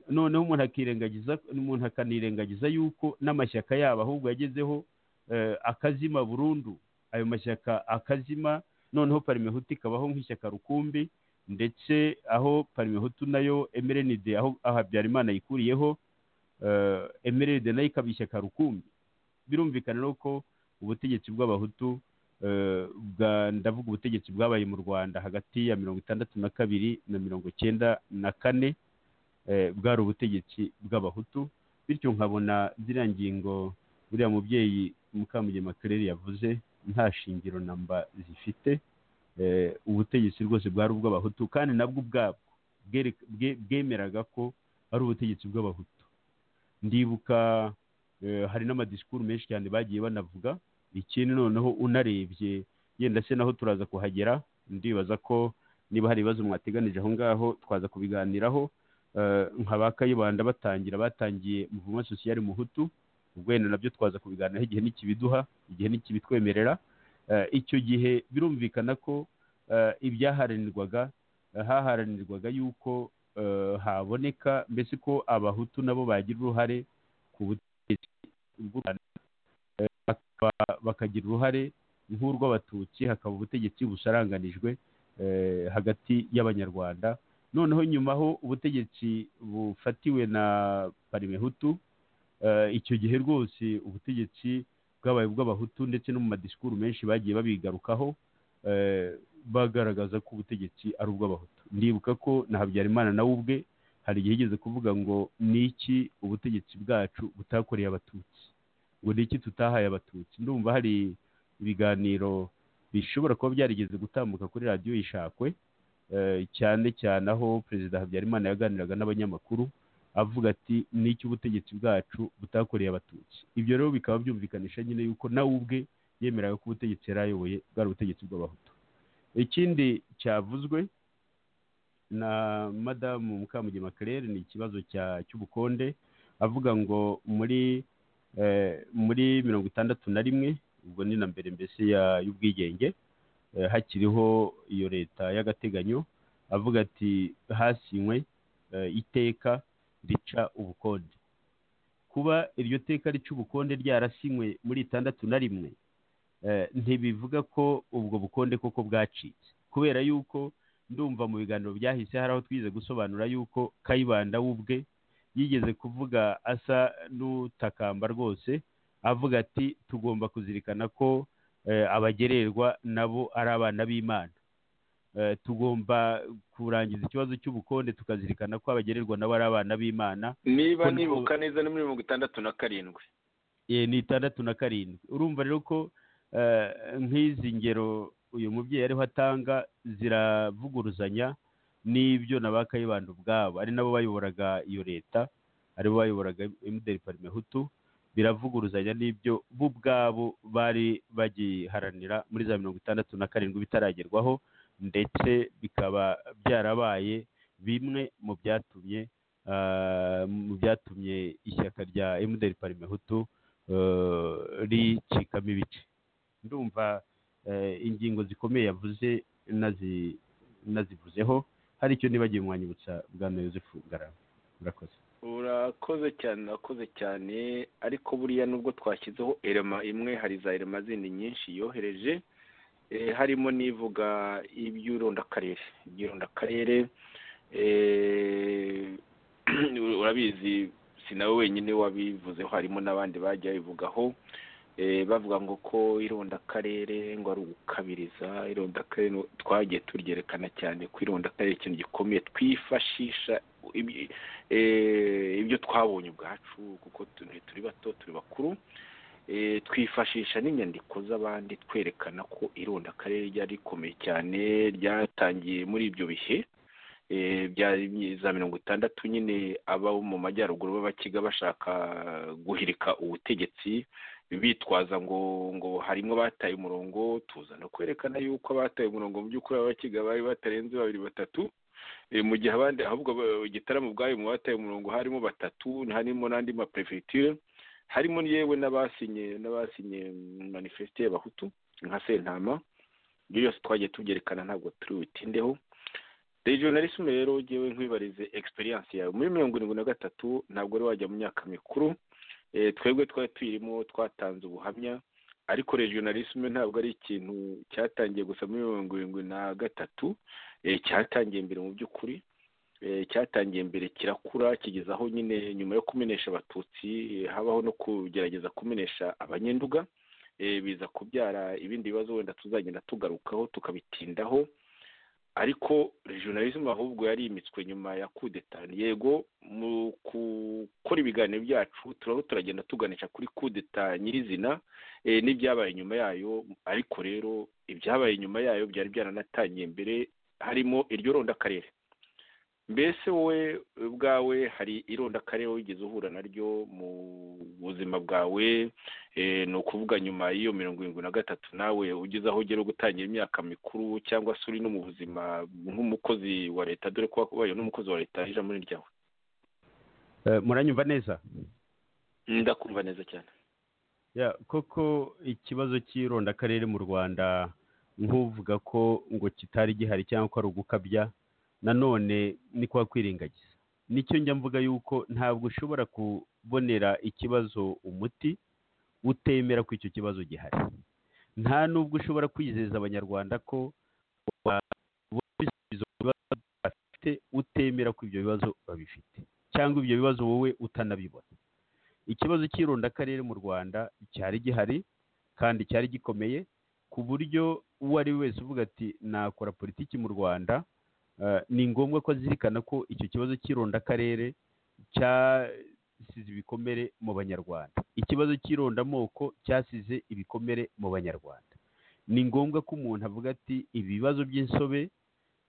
noneho umuntu akirengagiza umuntu akanirengagiza yuko n'amashyaka yabo ahubwo yagezeho eh, akazima burundu ayo mashyaka akazima noneho parimehutu ikabaho nk'ishyaka rukumbi ndetse aho parimehutu nayo emerenide aho aho habyarimana yikuriyeho eh, emerenide nayo ikaba ishyaka rukumbi birumvikana rero ko ubutegetsi bw'abahutu eh, bwa- ndavuga ubutegetsi bwabaye mu rwanda hagati ya mirongo itandatu na kabiri na mirongo cyenda na kane eh, bwari ubutegetsi bw'abahutu bityo nkabona ziriya ngingo buriya mubyeyi mukamugema karere yavuze nta shingiro namba zifite Eh, ubutegetsi rwose bwari ubw'abahutu kandi nabwo ubwabwo bwere- bwe- bwemeraga ko ari ubutegetsi bw'abahutu ndibuka eh, hari n'amadisikuru menshi cyane bagiye banavuga ikindi noneho unarebye yenda se naho turaza kuhagera ndibaza ko niba hari ibibazo mwateganije aho ngaho twaza kubiganiraho Eh, nka ba kayibanda batangira batangiye muvuma sosiyali muhutu ubwo wenda nabyo twaza kubiganiraho igihe ntikibiduha igihe ntikibitwemerera Eh, icyo gihe birumvikana ko eh, ibyaharanirwaga eh, haharanirwaga yuko eh, haboneka mbese ko abahutu nabo bagira uruhare ku butegetsi bw'u rwanda Eh, bakaba- bakagira uruhare nk'urw'abatutsi hakaba ubutegetsi busaranganijwe eh, hagati y'abanyarwanda noneho nyuma aho ubutegetsi bufatiwe na parimehutu eh, icyo gihe rwose ubutegetsi bwabaye ubw'abahutu ndetse no mu madisikuru menshi bagiye babigarukaho eh, bagaragaza ko ubutegetsi ari ubw'abahutu ndibuka ko na habyarimana nawe ubwe hari igihe yigeze kuvuga ngo ni iki ubutegetsi bwacu butakoreye abatutsi ngo ni iki tutahaye abatutsi ndumva hari ibiganiro bishobora kuba byarigeze gutambuka kuri radiyo yishakwe eh, cyane cyane aho perezida habyarimana yaganiraga n'abanyamakuru avuga ati n'icyo ubutegetsi bwacu butakoreye abatutsi ibyo rero bikaba byumvikanisha nyine yuko nawe ubwe yemeraga ko ubutegetsi yari ayoboye bwari ubutegetsi bw'abahutu ikindi cyavuzwe na madamu mukamugema claire ni ikibazo cya cy'ubukonde avuga ngo muri eh, muri mirongo itandatu na rimwe ubwo ni na mbere mbese ya- y'ubwigenge eh, hakiriho iyo leta y'agateganyo avuga ati hasinywe eh, iteka rica ubukonde kuba iryo teka rica ubukonde ryarasinywe muri itandatu na rimwe eh, ntibivuga ko ubwo bukonde koko bwacitse kubera yuko ndumva mu biganiro byahise hari aho twize gusobanura yuko kayibanda we ubwe yigeze kuvuga asa n'utakamba rwose avuga ati tugomba kuzirikana ko eh, abagererwa nabo ari abana b'imana Eh, tugomba kurangiza ikibazo cy'ubukonde tukazirikana ko abagererwa nabo ari abana b'imana niba Kuko- nibuka neza ni muri mirongo itandatu na karindwi Eh, ni itandatu na karindwi urumva rero ko eh, nk'izi ngero uyu mubyeyi ariho atanga ziravuguruzanya n'ibyo na ba kayibanda ubwabo ari nabo bayoboraga iyo leta aribo bayoboraga emuderi parime hutu biravuguruzanya n'ibyo bo ubwabo bari bagiharanira muri za mirongo itandatu na karindwi bitaragerwaho ndetse bikaba byarabaye bimwe mu byatumye ah, mu byatumye ishyaka rya emuderi parime hutu eh, ricikamo ibice ndumva eh, ingingo zikomeye yavuze nazi- nazivuzeho hari icyo nibagiwe mwanyibutsa bwana yosefu ngarama murakoze urakoze cyane urakoze cyane ariko buriya nubwo twashyizeho erema imwe hari za erema zindi nyinshi yohereje eh, harimo n'ivuga iby'irondakarere iby'irondakarere eh, urabizi si nawe wenyine wabivuzeho harimo n'abandi bajya babivugaho eh, bavuga ngo ko irondakarere ngo ari ugukabiriza irondakarere ngo- twagiye turyerekana cyane ko irondakarere ikintu gikomeye twifashisha ibi- eh, ibyo twabonye ubwacu kuko tu- turi bato turi bakuru Eh, twifashisha n'inyandiko z'abandi twerekana ko irondakarere ryari rikomeye cyane ryatangiye muri ibyo bihe eh, bya za mirongo itandatu nyine aba mu majyaruguru b'abakiga bashaka guhirika ubutegetsi bitwaza ngo ngo harimo abataye umurongo tuza no kwerekana yuko abataye umurongo mu by'ukuri abakiga bari batarenze babiri batatu Eh, mu gihe abandi ahubwo ba- igitaramo ubwayo mu bataye umurongo harimo batatu harimo n'andi maperefegiture harimo yewe n'abasinye n'abasinye manifeste y'abahutu nka sentama ibyo byose twagiye tubyerekana ntabwo turi butindeho regionalisme rero ngewe nkwibarize experience yawe muri mirongo irindwi na gatatu ntabwo wari wajya mu myaka mikuru eh, twebwe twari tuyirimo twatanze ubuhamya ariko regionalisme ntabwo ari ikintu cyatangiye gusa muri mirongo irindwi na gatatu eh, cyatangiye mbere mu by'ukuri eh, cyatangiye mbere kirakura kigeza aho nyine nyuma yo kumenesha abatutsi eh, habaho no kugerageza kumenesha abanyenduga eh, biza kubyara ibindi bibazo wenda tuzagenda tugarukaho tukabitindaho ariko regionalism ahubwo yari imitswe nyuma ya kudeta yego mu gukora ibiganiro byacu turaho turagenda tuganisha kuri kudeta nyirizina eh, n'ibyabaye nyuma yayo ariko rero ibyabaye nyuma yayo byari byaranatangiye mbere harimo iryo rondakarere mbese wowe ubwawe hari irondakarere wigeze uhura naryo mu buzima bwawe eh, ni ukuvuga nyuma y'iyo mirongo irindwi na gatatu nawe ugeze aho ugera gutangira imyaka mikuru cyangwa se uri no mu buzima nk'umukozi wa leta dore ko wabaye n'umukozi wa leta ijambo ni ryawe Eh, muranyumva neza ndakumva neza cyane Ya, koko ikibazo cy'irondakarere mu rwanda nk'uvuga ko ngo kitari gihari cyangwa ko ari ugukabya nanone ni kwa kwirengagiza nicyo njya mvuga yuko ntabwo ushobora kubonera ikibazo umuti utemera ko icyo kibazo gihari nta n'ubwo ushobora kwizeza abanyarwanda ko wabona ibisubizo ku bibazo bafite utemera ko ibyo bibazo babifite cyangwa ibyo bibazo wowe utanabibona ikibazo cy'irondakarere mu rwanda cyari gihari kandi cyari gikomeye ku buryo uwo ari we wese uvuga ati nakora politiki mu rwanda eh, ni ngombwa ko azirikana ko icyo kibazo cy'irondakarere cyasize ibikomere mu banyarwanda ikibazo cy'irondamoko cyasize ibikomere mu banyarwanda ni ngombwa ko umuntu avuga ati ibibazo by'insobe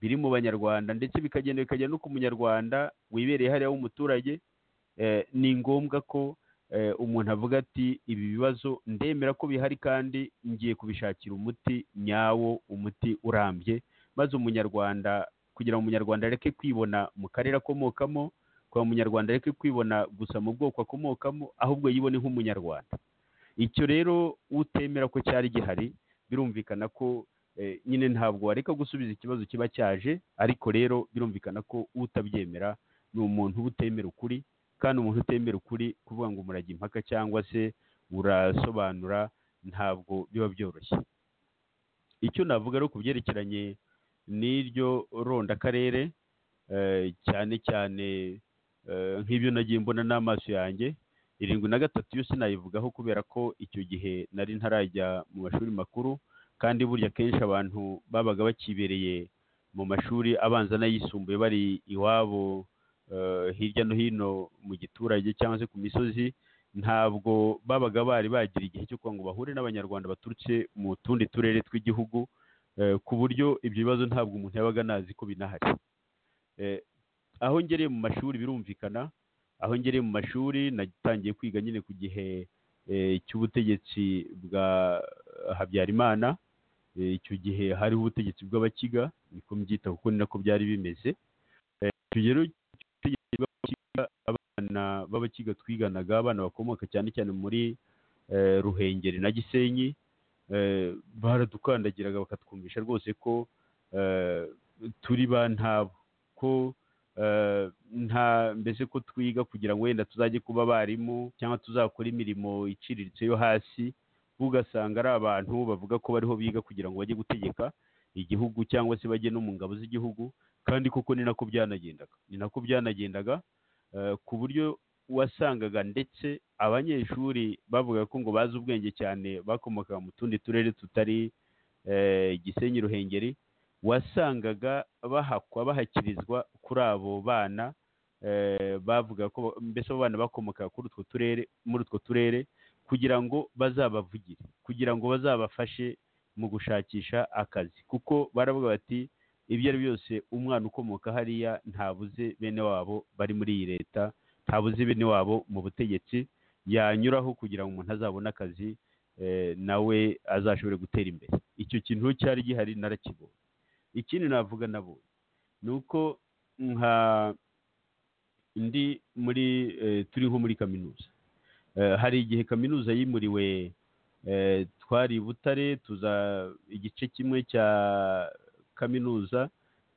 biri mu banyarwanda ndetse bikagenda bikagera no ku munyarwanda wibereye hariya w'umuturage eh, ni ngombwa ko eh, umuntu avuga ati ibi bibazo ndemera ko bihari kandi ngiye kubishakira umuti nyawo umuti urambye maze umunyarwanda kugira ngo umunyarwanda areke kwibona mu karere akomokamo kugira ngo umunyarwanda areke kwibona gusa mu bwoko akomokamo ahubwo yibone nk'umunyarwanda icyo rero utemera ko cyari gihari birumvikana ko eh, nyine ntabwo wareka gusubiza ikibazo kiba cyaje ariko rero birumvikana ko utabyemera ni umuntu uba utemera ukuri kandi umuntu utemera ukuri kuvuga ngo umurage impaka cyangwa se urasobanura ntabwo biba byoroshye icyo navuga rero ku byerekeranye n'iryo rondakarere eh, cyane cyane Eh, nk'ibyo nagiye mbona n'amaso yanjye irindwi na gatatu yo sinayivugaho kubera ko icyo gihe nari ntarajya mu mashuri makuru kandi burya kenshi abantu babaga bakibereye mu mashuri abanza n'ayisumbuye bari iwabo eh, hirya no hino mu giturage cyangwa se ku misozi ntabwo babaga bari bagira igihe cyo kugira ngo bahure n'abanyarwanda baturutse mu tundi turere tw'igihugu eh, ku buryo ibyo bibazo ntabwo umuntu yabaga anazi ko binahari Eh, aho ngereye mu mashuri birumvikana aho ngereye mu mashuri natangiye kwiga nyine ku gihe eh, cy'ubutegetsi bwa habyarimana Eh, icyo gihe hariho ubutegetsi bw'abakiga niko mbyita kuko ni nako byari bimeze Eh, icyo gihe rero cy'ubutegetsi bw'abakiga abana b'abakiga twiganaga abana bakomoka cyane cyane muri eh, ruhengeri na gisenyi eh, baradukandagiraga bakatwumvisha rwose ko eh, turi ba ntabo ko eh, nta mbese ko twiga kugira ngo wenda tuzajye kuba abarimu cyangwa tuzakora imirimo iciriritse yo hasi ugasanga ari abantu bavuga ko bariho biga kugira ngo bajye gutegeka igihugu cyangwa se bajye no mu ngabo z'igihugu kandi koko ni nako byanagendaga ni nako byanagendaga eh, ku buryo wasangaga ndetse abanyeshuri bavuga ko ngo bazi ubwenge cyane bakomokaga mu tundi turere tutari eh, gisenyi ruhengeri wasangaga bahakwa bahakirizwa kuri abo bana eh, bavuga ko mbese abo bana bakomoka kuri utwo turere muri utwo turere kugira ngo bazabavugire kugira ngo bazabafashe mu gushakisha akazi kuko baravuga bati ibyo ari byose umwana ukomoka hariya ntabuze bene wabo bari muri iyi leta ntabuze bene wabo mu butegetsi yanyuraho kugira ngo umuntu azabone akazi eh, nawe azashobore gutera imbere icyo kintu cyari gihari narakibonye ikindi navuga nabo ni uko nka ndi muri eh, turi nko muri kaminuza Eh, hari igihe kaminuza yimuriwe eh, twari i butare tuza igice kimwe cya kaminuza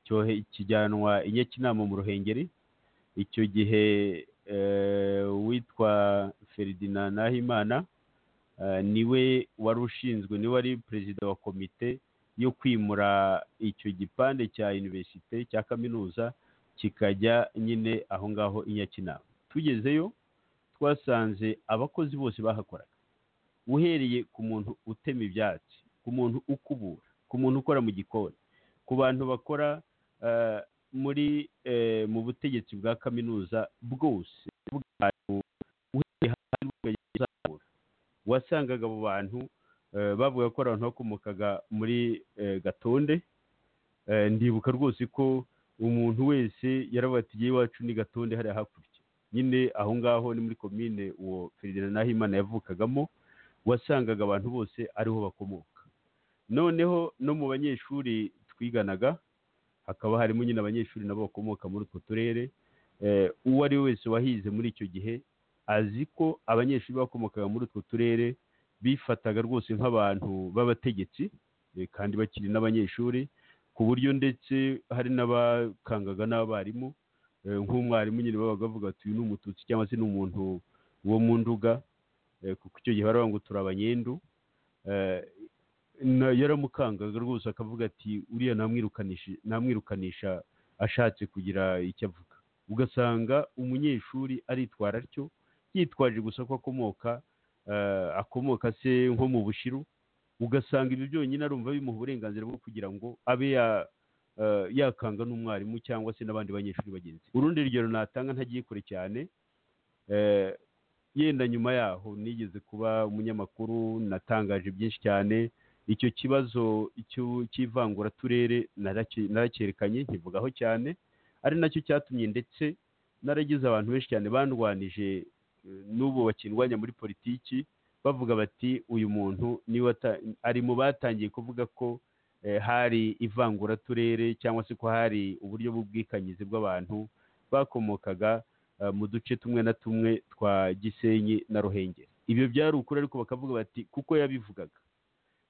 cyohe- kijyanwa i nyakinama mu ruhengeri icyo gihe eh, witwa ferdinand nahimana eh, niwe wari ushinzwe niwe wari perezida wa komite yo kwimura icyo gipande cya iniverisite cya kaminuza kikajya nyine aho ngaho i nyakinama tugezeyo twasanze abakozi bose bahakoraga uhereye ku muntu utema ibyatsi ku muntu ukubura ku muntu ukora mu gikoni ku bantu bakora eh, muri eh, mu butegetsi bwa kaminuza bwose bw'abantu, uhereye hasi ukageza uzamura. wasangaga abo bantu eh, bavuga ko ari abantu bakomokaga muri eh, gatonde Eh, ndibuka rwose ko umuntu wese yaravuga ati "Jyewe iwacu ni gatonde hariya hakurya nyine aho ngaho ni muri komine uwo ferdinand nahimana yavukagamo wasangaga abantu bose ariho bakomoka noneho no mu banyeshuri twiganaga hakaba harimo nyine abanyeshuri nabo bakomoka muri utwo turere Eh, uwo ari we wese wahize muri icyo gihe azi ko abanyeshuri bakomokaga muri utwo turere bifataga rwose nk'abantu b'abategetsi eh, kandi bakiri n'abanyeshuri ku buryo ndetse hari n'abakangaga n'abarimu eh, nk'umwarimu nyine babaga bavuga ati uyu ni umututsi cyangwa se ni umuntu wo mu nduga eh, kuko icyo gihe baravuga ngo turi abanyendu eh, na- yaramukangaga rwose akavuga ati uriya namwirukanisha namwirukanisha ashatse kugira icyo avuga ugasanga umunyeshuri aritwara atyo yitwaje gusa ko akomoka eh, akomoka se nko mu bushiru ugasanga ibyo byonyine arumva bimuha uburenganzira bwo kugira ngo abe ya eh, yakanga n'umwarimu cyangwa se n'abandi banyeshuri bagenzi be. urundi rugero natanga ntagiye kure cyane eh, yenda nyuma yaho nigeze kuba umunyamakuru natangaje byinshi cyane icyo kibazo icyo- cy'ivanguraturere naraki- narakyerekanye nkivugaho cyane ari nacyo cyatumye ndetse naragize abantu benshi cyane bandwanije eh, n'ubu bakindwanya muri politiki bavuga bati uyu muntu niwe wata- ari mu batangiye kuvuga ko eh, hari ivanguraturere cyangwa se ko hari uburyo bw'ubwikanyizi bw'abantu bakomokaga eh, mu duce tumwe na tumwe twa gisenyi na ruhengeri ibyo byari ukuri ariko bakavuga bati kuko yabivugaga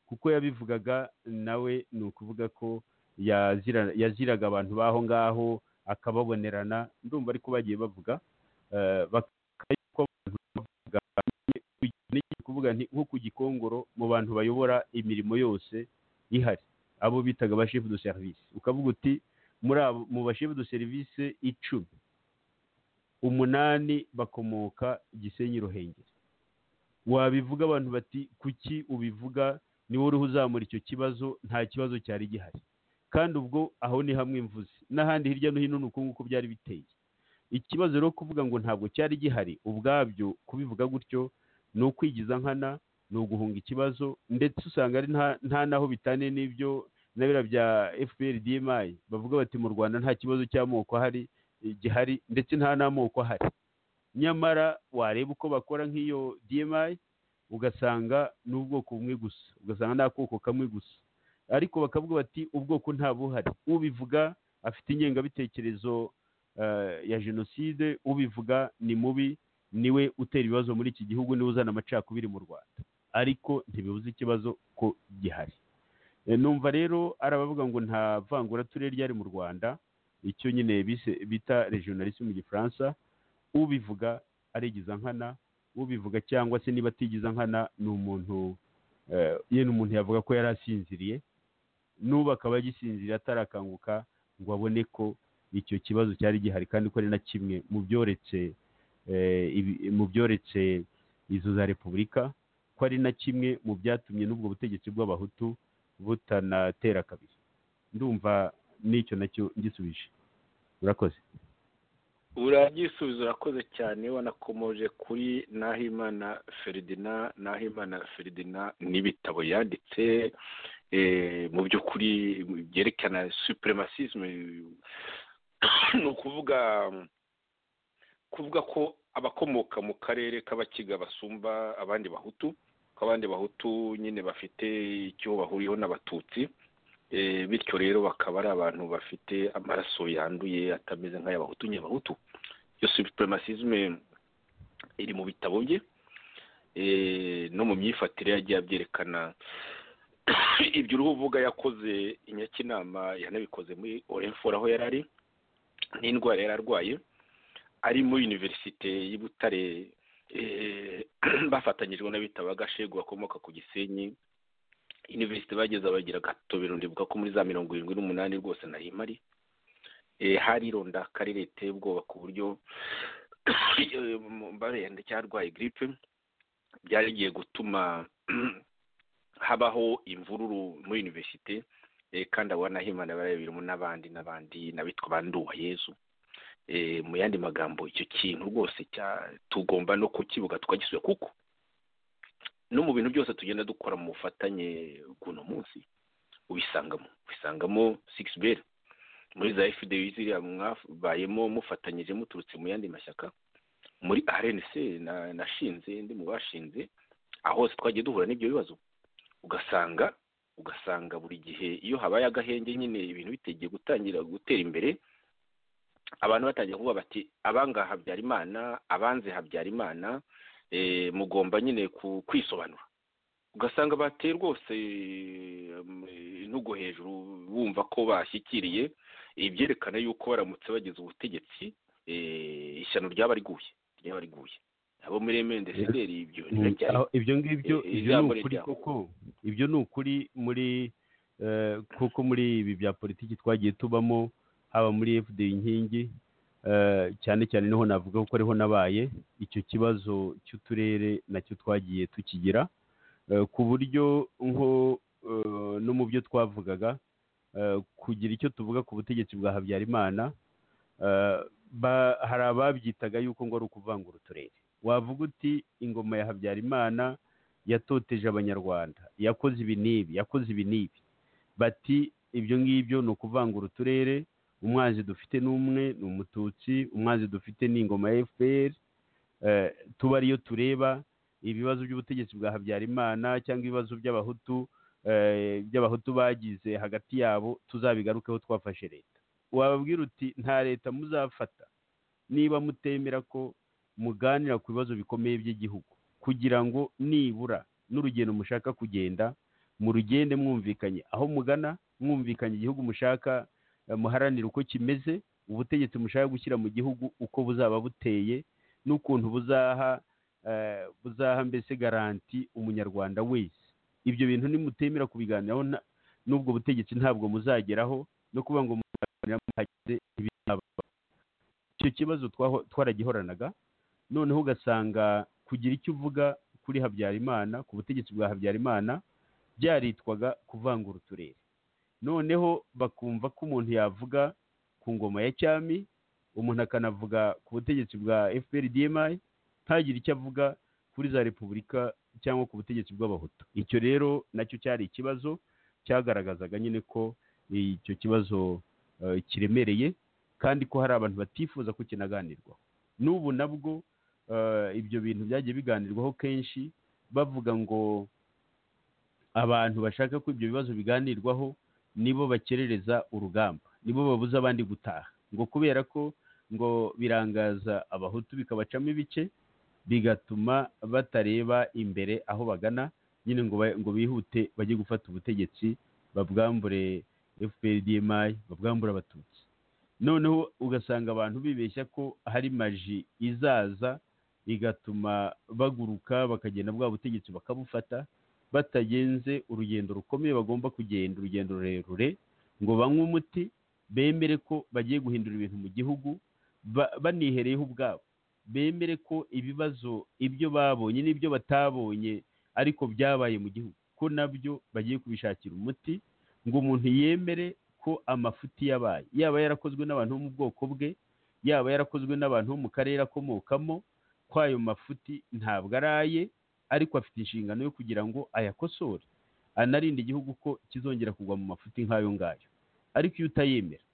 kuko yabivugaga nawe ni ukuvuga ko yazira- yaziraga abantu b'aho ngaho akababonerana ndumva ariko bagiye bavuga eh, bakavuga ko abantu bavuga ni kuvuga nti nko ku gikongoro mu bantu bayobora imirimo yose ihari abo bitaga ba chef de service ukavuga uti muri abo mu ba chef de service icumi umunani bakomoka gisenyi ruhengeri wabivuga abantu bati kuki ubivuga niwe uriho uzamura icyo kibazo nta kibazo cyari gihari kandi ubwo aho ni hamwe mvuze n'ahandi hirya no hino ni uko nguko byari biteye ikibazo rero kuvuga ngo ntabwo cyari gihari ubwabyo kubivuga gutyo ni ukwigiza nkana ni uguhunga ikibazo ndetse usanga ari nta- nta n'aho bitaniye n'ibyo na biriya bya fpr dmi bavuga bati mu rwanda nta kibazo cy'amoko ahari eh, gihari ndetse nta n'amoko ahari nyamara wareba uko bakora nk'iyo dmi ugasanga ni ubwoko bumwe gusa ugasanga ni akoko kamwe gusa ariko bakavuga bati ubwoko nta buhari ubivuga afite ingengabitekerezo eh, ya jenoside ubivuga ni mubi niwe utera ibibazo muri iki gihugu niwe uzana amacakubiri mu rwanda ariko ntibibuze ikibazo ko gihari E, numva rero ari abavuga ngo nta vangura turere ryari mu rwanda icyo nyine bise- bita regionalisme mu gifaransa ubivuga arigiza nkana ubivuga cyangwa se niba atigiza nkana ni umuntu eh, ye ni umuntu yavuga ko yari asinziriye n'ubu akaba agisinziriye atarakanguka ngo abone ko icyo kibazo cyari gihari kandi ko ari na kimwe mu byoretse eh, ibi- mu byoretse izo za repubulika ko ari na kimwe mu byatumye n'ubwo butegetsi bw'abahutu butanatera kabiri ndumva n'icyo nacyo ngisubije urakoze uragisubiza urakoze cyane wanakomoje kuri nahimana feridina nahimana feridina n'ibitabo yanditse eh, mu by'ukuri byerekana supremacisme ni ukuvuga kuvuga ko abakomoka mu karere k'abakiga basumba abandi bahutu ko abandi bahutu nyine bafite icyo bahuriyeho n'abatutsi Eh, bityo rero bakaba ari abantu bafite amaraso yanduye atameze nk'ay'abahutu ny'abahutu iyo supremacisme iri mu bitabo bye eh, no mu myifatire yagiye abyerekana ibyo uruhu uvuga yakoze inyakinama yanabikoze muri orenfora aho yari ari n'indwara yari arwaye ari muri univerisite y'i butare eh, bafatanyijwe n'abitaba gashegu bakomoka ku gisenyi universite bageze bagira agatobero ndibuka ko muri za mirongo irindwi n'umunani rwose nari mpari eh, harironda akarere riteye ubwoba ku buryo barenda cyarwaye giripe byari bigiye gutuma habaho imvururu muri universite eh, kandi abo banahimana barabiberamo n'abandi n'abandi n'abitwa banduwa yezu Eh, mu yandi magambo icyo kintu rwose cya tugomba no kukibuga tukagisubiza kuko no mu bintu byose tugenda dukora mu bufatanye bw'uno munsi ubisangamo ubisangamo sigisi beri muri za fda ziriya mwabayemo mufatanyije muturutse mu yandi mashyaka muri rnc na- nashinze ndi mu bashinze aho hose twagiye duhura n'ibyo bibazo ugasanga ugasanga buri gihe iyo habaye agahenge nyine ibintu bitegeye gutangira gutera imbere abantu batangiye kuvuga bati abangaha habyarimana abanze habyarimana eh, mugomba nyine ku- kwisobanura ugasanga bateye rwose eh, intugu hejuru bumva ko bashyikiriye eh, byerekana yuko baramutse bageze ubutegetsi eh, ishyano ryaba riguye ryaba riguye abo muri emende sederi ibyo ntibabyari Aho- ibyo ngibyo eh, ibyo ni ijambo ukuri riryaho. koko ibyo ni ukuri muri eh, kuko muri ibi bya politiki twagiye tubamo haba muri fd inkingi eh, cyane cyane niho navuga ko ariho nabaye icyo kibazo cy'uturere nacyo twagiye tukigira eh, ku buryo nko eh, no mu byo twavugaga eh, kugira icyo tuvuga ku butegetsi bwa habyarimana eh, ba- hari ababyitaga yuko ngo ari ukuvangura uturere wavuga uti ingoma ya habyarimana yatoteje abanyarwanda yakoze ibi n'ibi yakoze ibi n'ibi bati ibyo ngibyo ni ukuvangura uturere umwanzi dufite n'umwe ni umututsi umwanzi dufite ni ingoma ya fpr eh, tuba ariyo tureba ibibazo by'ubutegetsi bwa habyarimana cyangwa ibibazo by'abahutu eh, by'abahutu bagize hagati yabo tuzabigarukeho twafashe leta wababwira uti nta leta muzafata niba mutemera ko muganira ku bibazo bikomeye by'igihugu kugira ngo nibura n'urugendo mushaka kugenda mu rugende mwumvikanye aho mugana mwumvikanye igihugu mushaka eh, muharanira uko kimeze ubutegetsi mushaka gushyira mu gihugu uko buzaba buteye n'ukuntu buzaha eh, buzaha mbese garanti umunyarwanda wese ibyo bintu nimutemera kubiganiraho nta- n'ubwo butegetsi ntabwo muzageraho no kuvuga ngo muzaganira muhageze ntibizaba icyo kibazo twaho- twaragihoranaga noneho ugasanga kugira icyo uvuga kuri habyarimana ku butegetsi bwa habyarimana byaritwaga kuvangura uturere noneho bakumva ko umuntu yavuga ku ngoma ya cyami umuntu akanavuga ku butegetsi bwa fpr dmi ntagire icyo avuga kuri za repubulika cyangwa ku butegetsi bw'abahutu icyo rero nacyo cyari ikibazo cyagaragazaga nyine ko icyo kibazo eh, kiremereye kandi ko hari abantu batifuza ko kinaganirwaho n'ubu nabwo eh, ibyo bintu byagiye biganirwaho kenshi bavuga ngo abantu bashaka ko ibyo bibazo biganirwaho nibo bakerereza urugamba nibo babuza abandi gutaha ngo kubera ko ngo birangaza abahutu bikabacamo ibice bigatuma batareba imbere aho bagana nyine ngo, ba- ngo bihute bajye gufata ubutegetsi babwambure fpr dmi babwambure abatutsi noneho ugasanga abantu bibeshya ko hari maji izaza igatuma baguruka bakagenda bwa butegetsi bakabufata batagenze urugendo rukomeye bagomba kugenda urugendo rurerure ngo banywe umuti bemere ko bagiye guhindura ibintu mu gihugu ba- banihereyeho ubwabo bemere ko ibibazo ibyo babonye n'ibyo batabonye ariko byabaye mu gihugu ko nabyo bagiye kubishakira umuti ngo umuntu yemere ko amafuti yabaye yaba yarakozwe n'abantu bo mu bwoko bwe yaba yarakozwe n'abantu bo mu karere akomokamo ko ayo mafuti ntabwo ari aye ariko afite inshingano yo kugira ngo ayakosore anarinde igihugu ko kizongera kugwa mu mafuti nk'ayo ngayo ariko iyo utayemera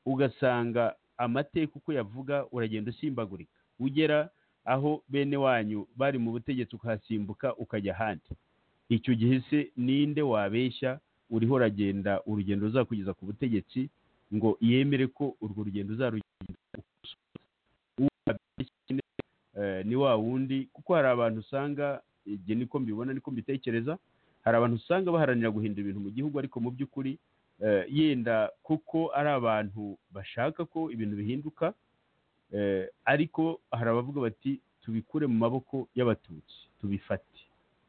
ugasanga amateka uko yavuga uragenda usimbagurika ugera aho bene wanyu bari mu butegetsi ukahasimbuka ukajya ahandi icyo gihe se ninde wabeshya uriho uragenda urugendo ruzakugeza ku butegetsi ngo yemere ko urwo rugendo uzarugenda ukosoza uwo wabeshya eh, ni wa wundi kuko hari abantu usanga ibyo niko mbibona niko mbitekereza hari abantu usanga baharanira guhindura ibintu mu gihugu ariko mu by'ukuri eh, yenda kuko ari abantu bashaka ko ibintu bihinduka eh, ariko hari abavuga bati tubikure mu maboko y'abatutsi tubifate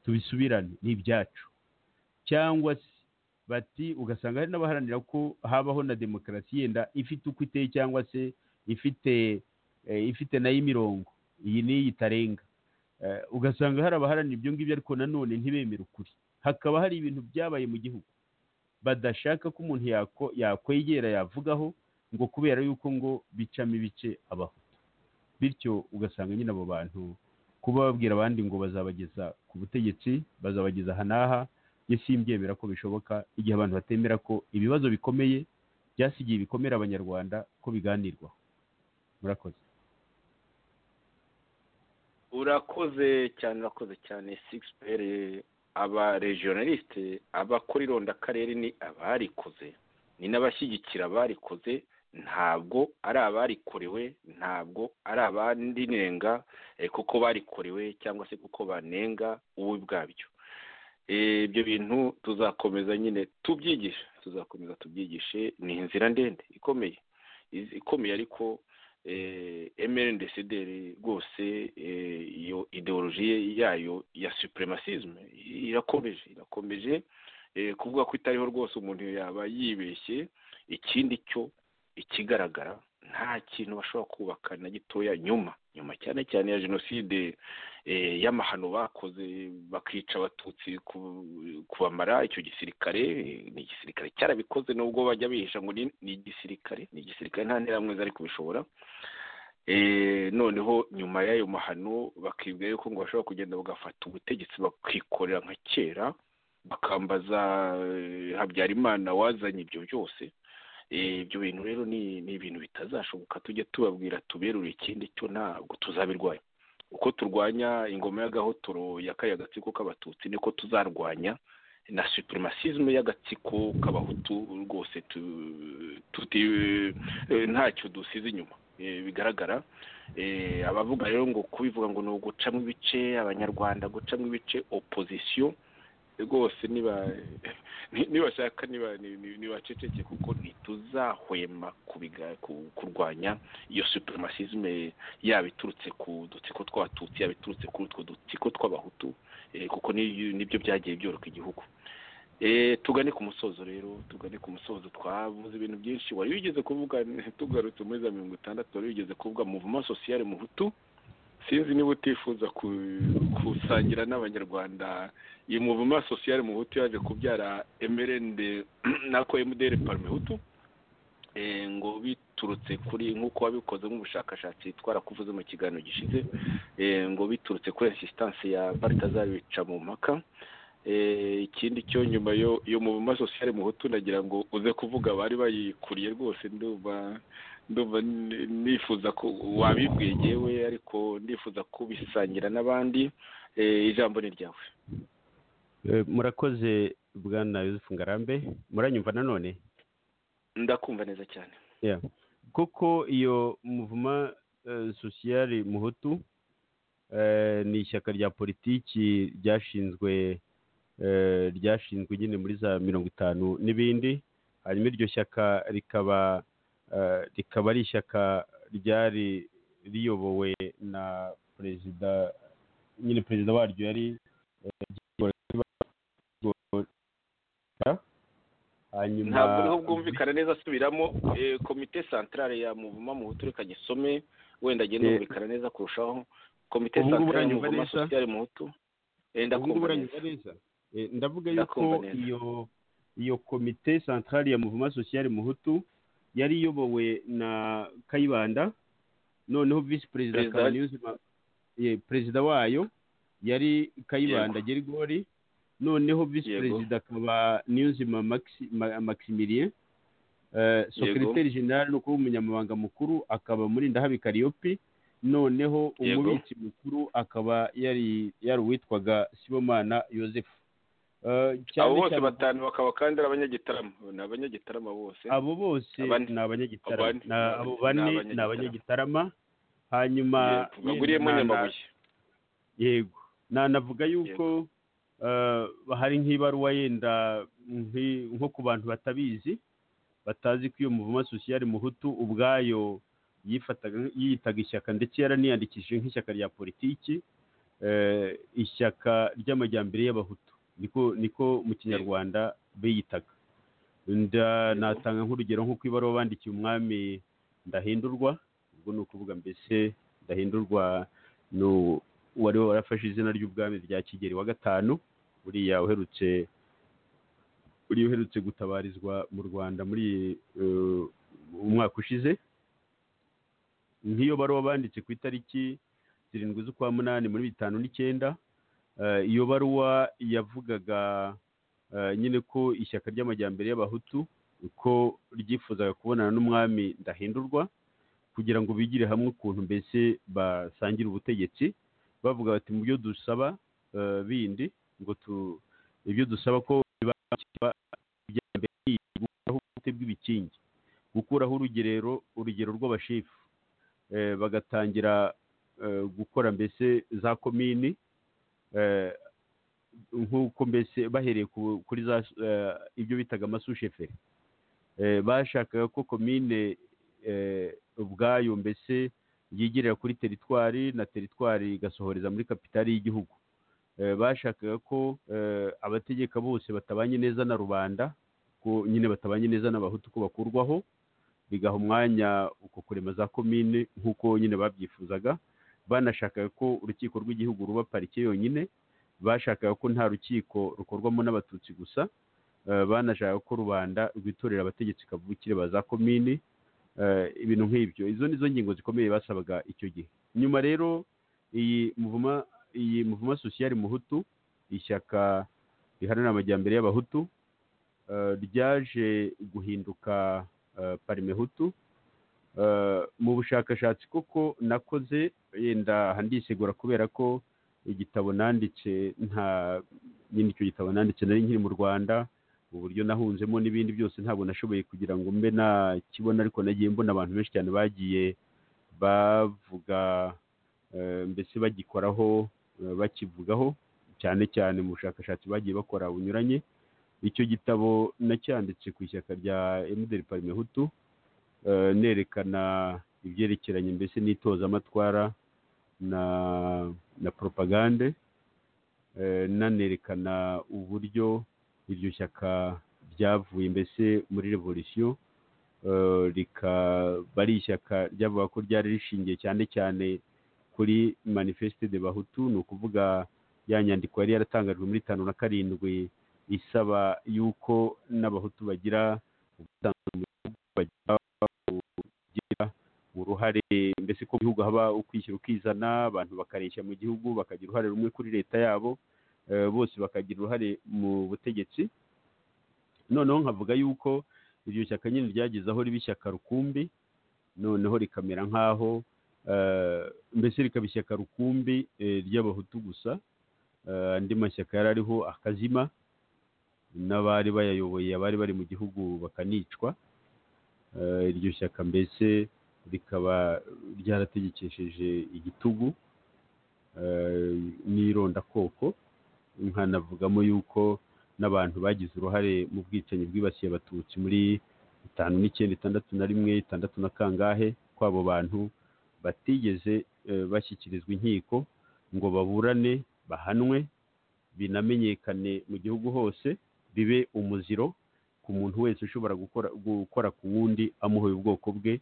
tubisubirane ni ibyacu cyangwa se bati ugasanga hari n'abaharanira ko habaho na demokarasi yenda ifite uko iteye cyangwa se ifite eh, ifite nayo imirongo iyi n'iyi itarenga Eh, ugasanga hari abaharanira ibyo ngibyo ariko nanone ntibemere ukuri hakaba hari ibintu byabaye mu gihugu badashaka ko umuntu yako- yakwegera yavugaho ngo kubera yuko ngo bicamo ibice abahutu bityo ugasanga nyine abo bantu kuba babwira abandi ngo bazabageza ku butegetsi bazabageza aha n'aha njye simbyemera ko bishoboka igihe abantu batemera ko ibibazo bikomeye byasigiye ibikomere abanyarwanda ko biganirwaho murakoze urakoze cyane urakoze cyane sigisi pere aba regionaliste abakora irondakarere ni abarikoze ni n'abashyigikira abarikoze ntabwo ari abarikorewe ntabwo ari abandirenga eh, kuko barikorewe cyangwa se kuko banenga ububi bwabyo Eh, ibyo bintu tuzakomeza nyine tubyigisha tuzakomeza tubyigishe ni inzira ndende ikomeye Iz- ikomeye ariko emerendesederi rwose eh, iyo ideologiye yayo ya supremacisme irakomeje irakomeje eh, kuvuga ko itariho rwose umuntu yaba yibeshye ikindi cyo ikigaragara nta kintu bashobora kubaka na gitoya nyuma nyuma cyane cyane ya jenoside eh, y'amahano bakoze bakica abatutsi ku- kubamara icyo gisirikare eh, ni igisirikare cyarabikoze nubwo bajya bihisha ngo ni- ni igisirikare ni igisirikare nta nteramwe zari kubishobora Eh, noneho nyuma y'ayo mahano bakibwira yuko ngo bashobora kugenda bagafata ubutegetsi bakikorera nka kera bakambaza eh, habyarimana wazanye ibyo byose Eh, ibyo bintu rero ni ni ibintu bitazashoboka tujye tubabwira tuberure ikindi cyo ntabwo tuzabirwanya uko turwanya ingoma y'agahotoro yakariye agatsiko k'abatutsi niko tuzarwanya na supremacisme y'agatsiko k'abahutu rwose tu- tuti eh, ntacyo dusize inyuma Eh, bigaragara Eh, abavuga rero ngo kubivuga ngo ni ugucamo ibice abanyarwanda gucamo ibice opposition rwose niba ni- nibashaka niba ni- ni- nibaceceke kuko ntituzahwema kubiga- ku- kurwanya iyo supremacisme yaba iturutse ku dutsiko tw'abatutsi yaba iturutse kuri utwo dutsiko tw'abahutu eh, kuko ni- nibyo byagiye byoroka igihugu Eh, tugane ku musozo rero tugane ku musozo twavuze ibintu byinshi wari wigeze kuvuga tugarutse muri za mirongo itandatu wari wigeze kuvuga muvuma sosiyale muhutu sinzi niba utifuza ku- gusangira n'abanyarwanda iyi muvuma sosiyale muhutu yaje kubyara emerende nako emudere parimehutu eh, ngo biturutse kuri nk'uko wabikoze nk'ubushakashatsi twara kuvuze mu kiganiro gishize eh, ngo biturutse kuri insisitansi ya baritazari bica mu mpaka Eh, ikindi cyo nyuma yo yo mu ma sosiyale muhutu nagira ngo uze kuvuga bari bayikuriye rwose ndumva ndumva ni- nifuza ko wabibwiye yewe ariko ndifuza kubisangira n'abandi Eh, ijambo ni ryawe Eh, murakoze bwana Yusuf Ngarambe muranyumva nanone ndakumva neza cyane Yeah. kuko iyo muvuma eh, sosiyali muhutu eh, ni ishyaka rya politiki ryashinzwe eh, ryashinzwe nyine muri za mirongo itanu n'ibindi hanyuma iryo shyaka rikaba eh, rikaba ari ishyaka ryari riyobowe na perezida nyine perezida waryo yari eh, hanyuma ntabwo niho bwumvikana neza asubiramo eh, komite santarare ya muvuma muhutu reka gisome wenda agenda Eh, yumvikana neza kurushaho komite ubu ngubu santarare ya uranyumva muvuma neza? sosiyale muhutu Eh, ubu ngubu ndakumva neza uranyumva neza Eh, ndavuga yuko Ndakumva neza. iyo iyo komite santarari ya muvuma sosiyali muhutu yari iyobowe na kayibanda noneho visi perezida Perezida- akaba niyuzima ye, perezida wayo yari kayibanda gerigori noneho visi Yego. perezida akaba niyuzima Maxi- Ma- maximilien Eh, sekreteri generale ni ukuvuga umunyamabanga mukuru akaba muri ndahabi kariyopi noneho Yego. umubitsi mukuru akaba yari yari uwitwaga sibomana yosefu Eh, cyane abo bose cyane- batanu bakaba kandi ari abanyagitarama ni abanyagitarama bose abo bose Abane. ni abanyagitarama Abane. Na- abo Ni bane ni abanyagitarama. abanyagitarama hanyuma Yego, baguriyemo na- na- nyamabuye yego nanavuga yuko eh, hari nk'ibaruwa yenda nki- nko ku bantu batabizi batazi ko iyo muvuma sosiyali muhutu ubwayo yifataga yiyitaga ishyaka ndetse yaraniyandikishije nk'ishyaka rya politiki eh, ishyaka ry'amajyambere y'abahutu niko niko mu kinyarwanda biyitaga Nda- natanga nk'urugero nko ku ibaruwa bandikiye umwami ndahindurwa ubwo ni ukuvuga mbese ndahindurwa ni u- wari warafashe izina ry'ubwami rya kigeli wa gatanu buriya uherutse uriya uherutse gutabarizwa mu rwanda muri eh, umwaka ushize nk'iyo baruwa banditse ku itariki zirindwi z'ukwa munani muri bitanu n'icyenda eh, iyo baruwa yavugaga eh, nyine ko ishyaka ry'amajyambere y'abahutu ko ryifuzaga kubonana n'umwami ndahindurwa kugira ngo bigire hamwe ukuntu mbese basangira ubutegetsi bavuga bati mu byo dusaba eh, bindi ngo tu ibyo dusaba ko biba ibyambere gukuraho ubute bw'ibikingi gukuraho urugerero urugero rw'abashefu eh, bagatangira eh, gukora mbese za komini eh, nk'uko mbese bahereye ku- kuri za eh, ibyo bitaga amasusheferi Eh, bashakaga ko komine eh, ubwayo mbese yigerera kuri teritwari na teritwari igasohoreza muri kapitali y'igihugu Eh, bashakaga ko eh, abategeka bose batabanye neza na rubanda ko nyine batabanye neza n'abahutu ko bakurwaho bigaha umwanya uko kurema za komine nk'uko nyine babyifuzaga banashakaga ko urukiko rw'igihugu ruba parike yonyine bashakaga ko nta rukiko rukorwamo n'abatutsi gusa Eh, banashaka ko rubanda rwitorera abategetsi kavukire ba za komini Eh, ibintu nk'ibyo izo ni zo ngingo zikomeye basabaga icyo gihe nyuma rero iyi muvuma iyi muvuma sosiyali muhutu ishyaka riharanira amajyambere y'abahutu eh, ryaje guhinduka eh, parimehutu Eh, mu bushakashatsi koko nakoze yenda aha ndisegura kubera ko igitabo nanditse nta nyine icyo gitabo nanditse nari nkiri mu rwanda uburyo nahunzemo n'ibindi byose ntabwo nashoboye kugira ngo mbe nakibona ariko nagiye mbona abantu benshi cyane bagiye bavuga eh, mbese bagikoraho eh, bakivugaho cyane cyane mu bushakashatsi bagiye bakora bunyuranye icyo gitabo nacyanditse ku ishyaka rya emuderi parimehutu eh, nerekana ibyerekeranye mbese n'itozamatwara na na poropagande eh, nanerekana uburyo iryo shyaka ryavuye mbese muri revolisiyo rikaba ari ishyaka ryavuga ko ryari rishingiye cyane cyane kuri manifeste de bahutu ni ukuvuga ya nyandiko yari yaratangajwe muri tanu na karindwi isaba yuko n'abahutu bagira ubusanzwe mu gihugu bagira kugira uruhare mbese ko mu gihugu haba ukwishyira ukizana abantu bakareshya mu gihugu bakagira uruhare rumwe kuri leta yabo eh, bose bakagira uruhare mu butegetsi noneho nkavuga yuko iryo shyaka nyine ryageze aho riba ishyaka rukumbi noneho rikamera nk'aho eh, mbese rikaba ishyaka rukumbi eh, ry'abahutu gusa Eh, andi mashyaka yari ariho akazima n'abari bayayoboye abari bari mu gihugu bakanicwa Eh, iryo shyaka mbese rikaba ryarategekesheje igitugu eh, n'irondakoko nkanavugamo yuko n'abantu bagize uruhare mu bwicanyi bwibasiye abatutsi muri itanu n'icyenda itandatu na rimwe itandatu na kangahe ko abo bantu batigeze eh, bashyikirizwa inkiko ngo baburane bahanwe binamenyekane mu gihugu hose bibe umuziro ku muntu wese ushobora gukora gukora ku wundi amuhoye ubwoko bwe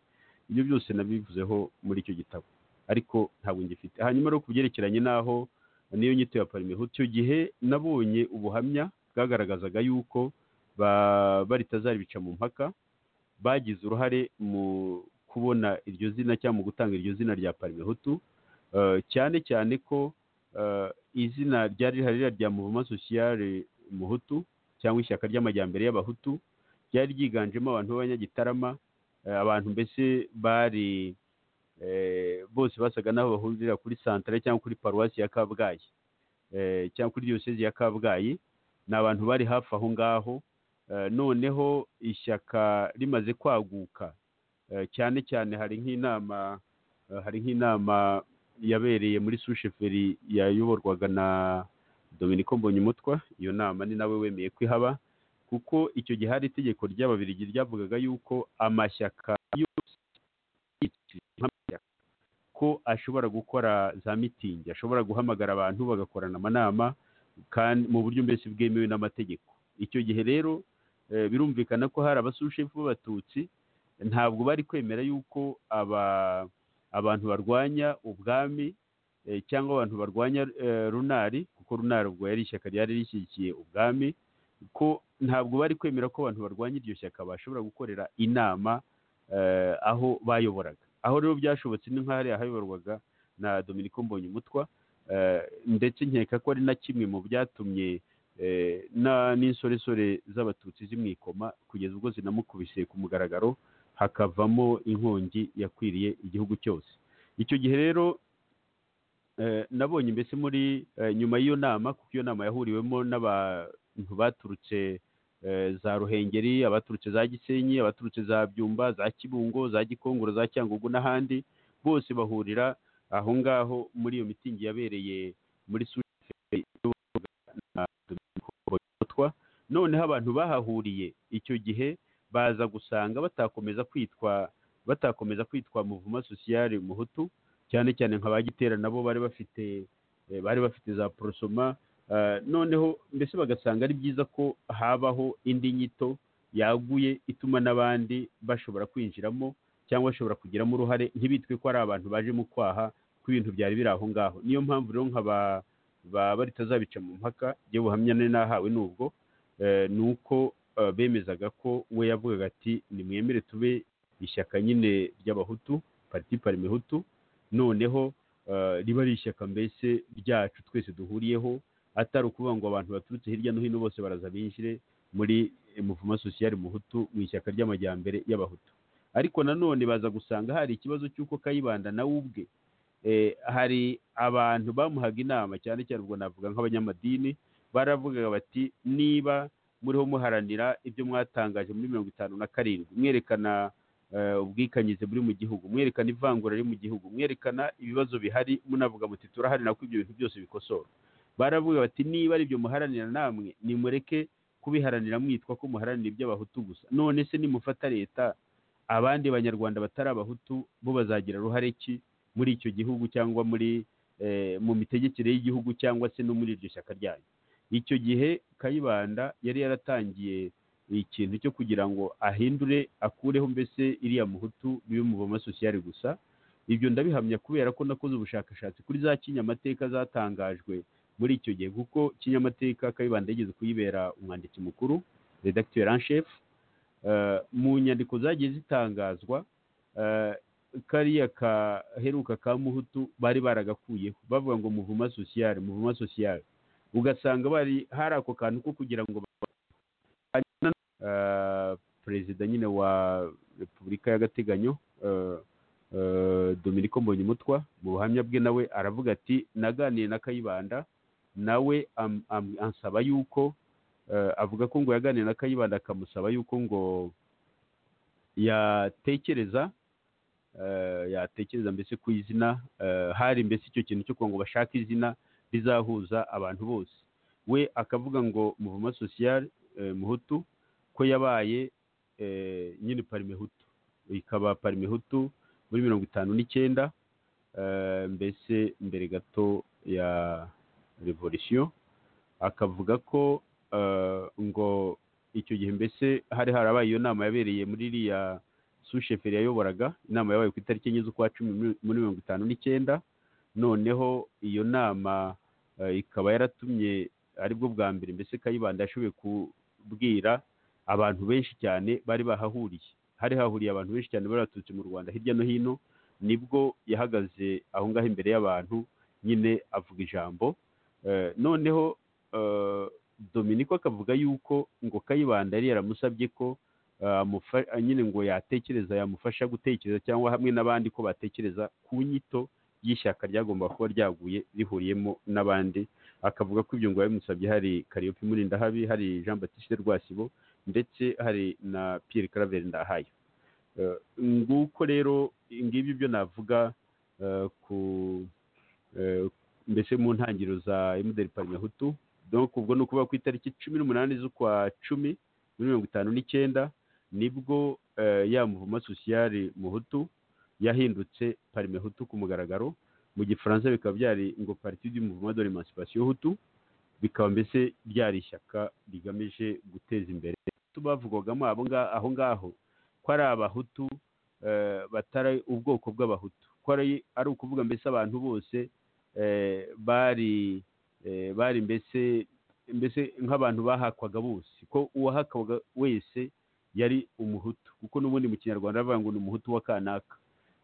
ibyo byose nabivuzeho muri icyo gitabo ariko ntabwo ngifite hanyuma rero ku byerekeranye n'aho niyo nyito ya parimeho icyo gihe nabonye ubuhamya bwagaragazaga yuko ba- baritazaribica mu mpaka bagize uruhare mu kubona iryo zina cyangwa mu gutanga iryo zina rya parimehutu eh, cyane cyane ko eh, izina ryari rihari ririya rya muvuma sosiyare muhutu cyangwa ishyaka ry'amajyambere y'abahutu ryari ryiganjemo abantu b'abanyagitarama eh, abantu mbese bari eh, bose basaga n'aho bahurira kuri santare cyangwa kuri paruwasi ya kabgayi eh, cyangwa kuri diyosezi ya kabgayi ni abantu bari hafi aho ngaho Eh, noneho ishyaka rimaze kwaguka eh, cyane cyane hari nk'inama eh, hari nk'inama yabereye muri susheferi yayoborwaga na Dominico Mbonyumutwa iyo nama ni nawe wemeye ko ihaba kuko icyo gihe hari itegeko ry'ababirigi ryavugaga yuko amashyaka yose nk'amashyaka ko ashobora gukora za mitingi ashobora guhamagara abantu bagakorana amanama kandi mu buryo mbese bwemewe n'amategeko icyo gihe rero eh, birumvikana ko hari abasushefu b'abatutsi ntabwo bari kwemera yuko aba abantu barwanya ubwami eh, cyangwa abantu barwanya eh, runari kuko runari ubwo yari ishyaka ryari rishyigikiye ubwami ko ntabwo bari kwemera ko abantu barwanya iryo shyaka bashobora gukorera inama eh, aho bayoboraga aho rero byashobotse ni nk'ahari ahayoborwaga na Dominico Mbonyumutwa eh, ndetse nkeka ko ari na kimwe mu byatumye eh, na- n'insoresore z'abatutsi zimwikoma kugeza ubwo zinamukubise ku mugaragaro hakavamo inkongi yakwiriye igihugu cyose icyo gihe rero eh, nabonye mbese muri eh, nyuma y'iyo nama kuko iyo nama yahuriwemo n'abantu baturutse eh, za ruhengeri abaturutse za gisenyi abaturutse za byumba za kibungo za gikongoro za cyangugu n'ahandi bose bahurira aho ngaho muri iyo mitingi yabereye muri susheferi na Dominico Mbonyumutwa noneho abantu bahahuriye icyo gihe baza gusanga batakomeza kwitwa batakomeza kwitwa muvuma sosiyare muhutu cyane cyane nka ba gitera nabo bari bafite eh, bari bafite za porosoma eh, noneho mbese bagasanga ari byiza ko habaho indi nyito yaguye ituma n'abandi bashobora kwinjiramo cyangwa bashobora kugiramo uruhare ntibitwe ko ari abantu baje mu kwaha kw'ibintu byari biri aho ngaho niyo mpamvu rero nka ba baba ritazabica mu mpaka ibyo buhamya nari nahawe n'ubwo eh, ni uko eh, bemezaga ko we yavugaga ati nimwemere tube ishyaka nyine ry'abahutu pariti parimehutu noneho eh, riba ari ishyaka mbese ryacu twese duhuriyeho atari ukuvuga ngo abantu baturutse hirya no hino bose baraza binjire muri eh, muvuma sosiyare muhutu mu ishyaka ry'amajyambere y'abahutu ariko nanone baza gusanga hari ikibazo cy'uko kayibanda nawe ubwe eh, hari abantu bamuhaga inama cyane cyane ubwo navuga nk'abanyamadini baravugaga bati niba muriho muharanira ibyo mwatangaje muri mirongo itanu na karindwi mwerekana eh, ubwikanyize buri mu gihugu mwerekana ivangura riri mu gihugu mwerekana ibibazo bihari munavuga muti turaharanira ko ibyo bintu byose bikosorwa baravuga bati niba ari ibyo muharanira namwe nimureke kubiharanira mwitwa ko muharanira iby'abahutu gusa none se nimufata leta abandi banyarwanda batari abahutu bo bazagira uruhare ki muri icyo gihugu cyangwa muri eh, mu mitegekere y'igihugu cyangwa se no muri iryo shyaka ryanyu icyo gihe kayibanda yari yaratangiye ikintu cyo kugira ngo ahindure akureho mbese iriya muhutu bibe umuvoma sosiyali gusa ibyo ndabihamya kubera ko nakoze ubushakashatsi kuri za kinyamateka zatangajwe muri icyo gihe kuko kinyamateka kayibanda yigeze kuyibera umwanditsi mukuru redacteur en chef Eh, mu nyandiko zagiye zitangazwa eh, kariya kaheruka ka muhutu bari baragakuyeho bavuga ngo muvuma sosiyali muvuma sosiyali ugasanga bari hari ako kantu ko kugira ngo ba- hanyuma, eh, perezida nyine wa repubulika y'agateganyo eh, eh, Dominiko Mbonyumutwa mu buhamya bwe nawe aravuga ati naganiye na Kayibanda nawe am- am- ansaba yuko eh, avuga ko ngo yaganiye na Kayibanda akamusaba yuko ngo yatekereza eh, yatekereza mbese ku izina eh, hari mbese icyo kintu cyo kugira ngo bashake izina rizahuza abantu bose we akavuga ngo muvuma social eh, muhutu ko yabaye eh, nyine parimehutu ikaba parimehutu muri mirongo itanu n'icyenda eh, mbese mbere gato ya revolisiyo akavuga ko eh, ngo icyo gihe mbese hari harabaye iyo nama yabereye muri iriya susheferi yayoboraga inama yabaye ku itariki enye z'ukwa cumi muri- muri mirongo itanu n'icyenda noneho iyo nama eh, ikaba yaratumye aribwo bwa mbere mbese kayibanda yashoboye kubwira abantu benshi cyane bari bahahuriye hari hahuriye abantu benshi cyane bari baturutse mu rwanda hirya no hino nibwo yahagaze aho ngaho imbere y'abantu nyine avuga ijambo Eh, noneho eh, dominiko akavuga yuko ngo kayibanda yari yaramusabye ko eh, amufa- nyine ngo yatekereza yamufasha gutekereza cyangwa hamwe n'abandi ko batekereza ku nyito y'ishyaka ryagomba kuba ryaguye rihuriyemo n'abandi akavuga ko ibyo ngo yabimusabye hari kariyopi murindahabi hari jean batiste rwasibo ndetse hari na pierre claver ndahayo Eh, nguko rero ngibyo ibyo navuga eh, ku eh, mbese mu ntangiriro za emuderi parimehutu donc ubwo ni ukuvuga ku itariki cumi n'umunani z'ukwa cumi muri mirongo itanu n'icyenda nibwo eh, ya muvuma sosiyali muhutu yahindutse parimehutu ku mugaragaro mu gifaransa bikaba byari ngo parti du mouvement de l'émancipation hutu bikaba mbese byari ishyaka rigamije guteza imbere Hutu bavugwagamo abo nga- aho ngaho ko ari abahutu eh, batari ubwoko bw'abahutu ko ari ari ukuvuga mbese abantu bose eh, bari eh, bari mbese mbese nk'abantu bahakwaga bose ko uwahakwaga wese yari umuhutu kuko n'ubundi mu kinyarwanda bavuga ngo ni umuhutu wa kanaka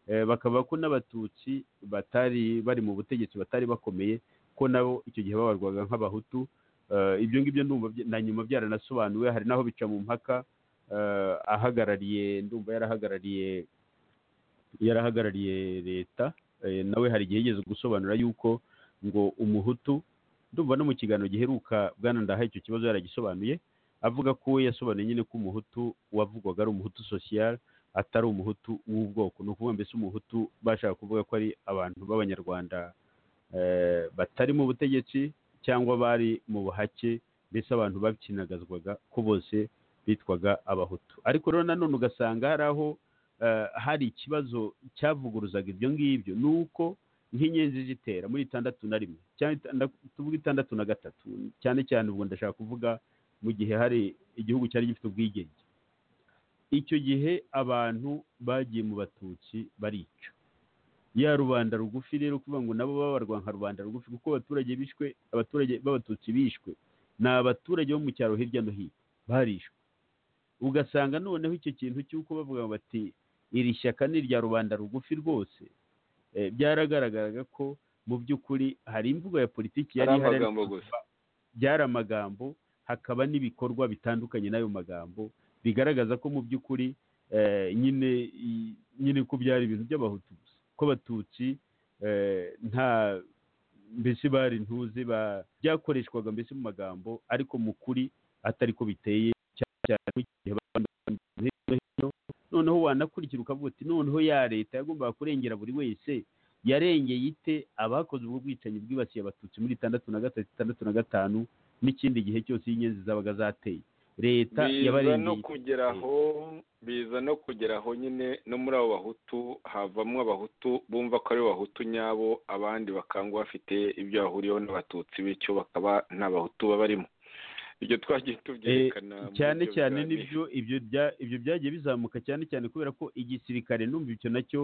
Eh, bakavuga ko n'abatutsi batari bari mu butegetsi batari bakomeye ko nabo icyo gihe babarwaga nk'abahutu Eh, ibyo ngibyo ndumva bya- na nyuma byaranasobanuwe hari n'aho bica mu mpaka eh, ahagarariye ndumva yarahagarariye yarahagarariye leta eh, nawe hari igihe yigeze gusobanura yuko ngo umuhutu ndumva no mu kiganiro giheruka bwana ndaha icyo kibazo yaragisobanuye avuga ko we yasobanuye nyine ko umuhutu wavugwaga ari umuhutu social atari umuhutu w'ubwoko ni ukuvuga mbese umuhutu bashaka kuvuga ko ari abantu b'abanyarwanda eh, batari mu butegetsi cyangwa bari mu buhake mbese abantu bakinagazwaga ko bose bitwaga abahutu ariko rero nanone ugasanga hari aho eh, hari ikibazo cyavuguruzaga ibyo ngibyo ni uko nk'inyenzi zitera muri itandatu na rimwe cyane itanda- tuvuge itandatu na gatatu cyane cyane ubwo ndashaka kuvuga mu gihe hari igihugu cyari gifite ubwigenge icyo gihe abantu bagiye mu batutsi barica ya rubanda rugufi rero kuvuga ngo nabo babarwa nka rubanda rugufi kuko abaturage bishwe abaturage b'abatutsi bishwe ni abaturage bo mu cyaro hirya no hino barishwe ugasanga noneho icyo kintu cy'uko bavuga bati iri shyaka ni irya rubanda rugufi rwose eh, byaragaragaraga ko mu by'ukuri hari imvugo ya politiki yari ari ihari ariko amagambo gusa byari amagambo hakaba n'ibikorwa bitandukanye n'ayo magambo bigaragaza ko mu by'ukuri eh, nyine i- nyine ko byari ibintu by'abahutu gusa ko abatutsi eh, nta mbese bari ntuze ba- byakoreshwaga mbese mu magambo ariko mu kuri atari ko biteye cyane cyane mu gihe abantu bari hirya no hino noneho wanakurikira ukavuga uti noneho ya leta yagombaga kurengera buri wese yarengeye ite abakoze ubwo bwicanyi bwibasiye abatutsi muri itandatu na gatatu itandatu na gatanu n'ikindi gihe cyose iyo inyenzi zabaga zateye leta biza no yabarengeye kugera aho biza no kugera aho nyine no muri abo bahutu havamo abahutu bumva ko ari abahutu nyabo abandi bakanga bafite ibyo bahuriyeho n'abatutsi bityo bakaba nta bahutu babarimo ibyo twagiye tubyerekana muri cyane ibyo cyane biganiro. nibyo ibyo bya- ibyo byagiye bizamuka cyane cyane kubera ko igisirikare numva icyo nacyo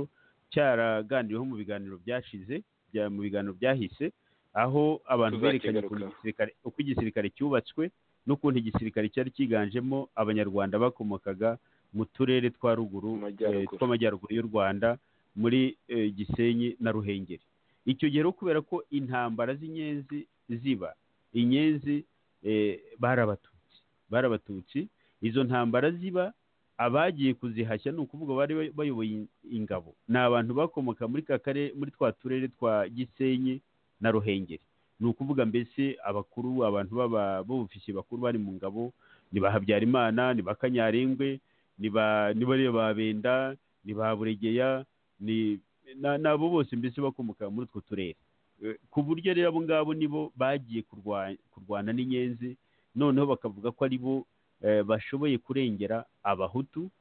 cyaraganiriweho mu biganiro byashize bya- mu biganiro byahise aho abantu berekanye ukuntu Tuzakigarukaho. igisirikare uko igisirikare cyubatswe n'ukuntu igisirikare cyari cyiganjemo abanyarwanda bakomokaga mu turere twa ruguru Mu majyaruguru. eh, tw'amajyaruguru y'u rwanda muri eh, gisenyi na ruhengeri icyo gihe rero kubera ko intambara z'inyenzi ziba inyenzi eh, bari abatutsi bari abatutsi izo ntambara ziba abagiye kuzihashya ni ukuvuga bari bay- bayoboye in- ingabo ni abantu bakomoka muri ka karere muri twa turere twa gisenyi na ruhengeri ni ukuvuga mbese abakuru abantu b'aba- b'ubufisi bakuru bari mu ngabo ni ba habyarimana ni ba kanyarengwe ni ba ni bariya ba benda ni ba buregeya ni na- n'abo bose mbese bakomoka muri utwo turere Eh, ku buryo rero abo ngabo nibo bagiye kurwa- kurwana n'inyenzi noneho bakavuga ko ari bo eh, bashoboye kurengera abahutu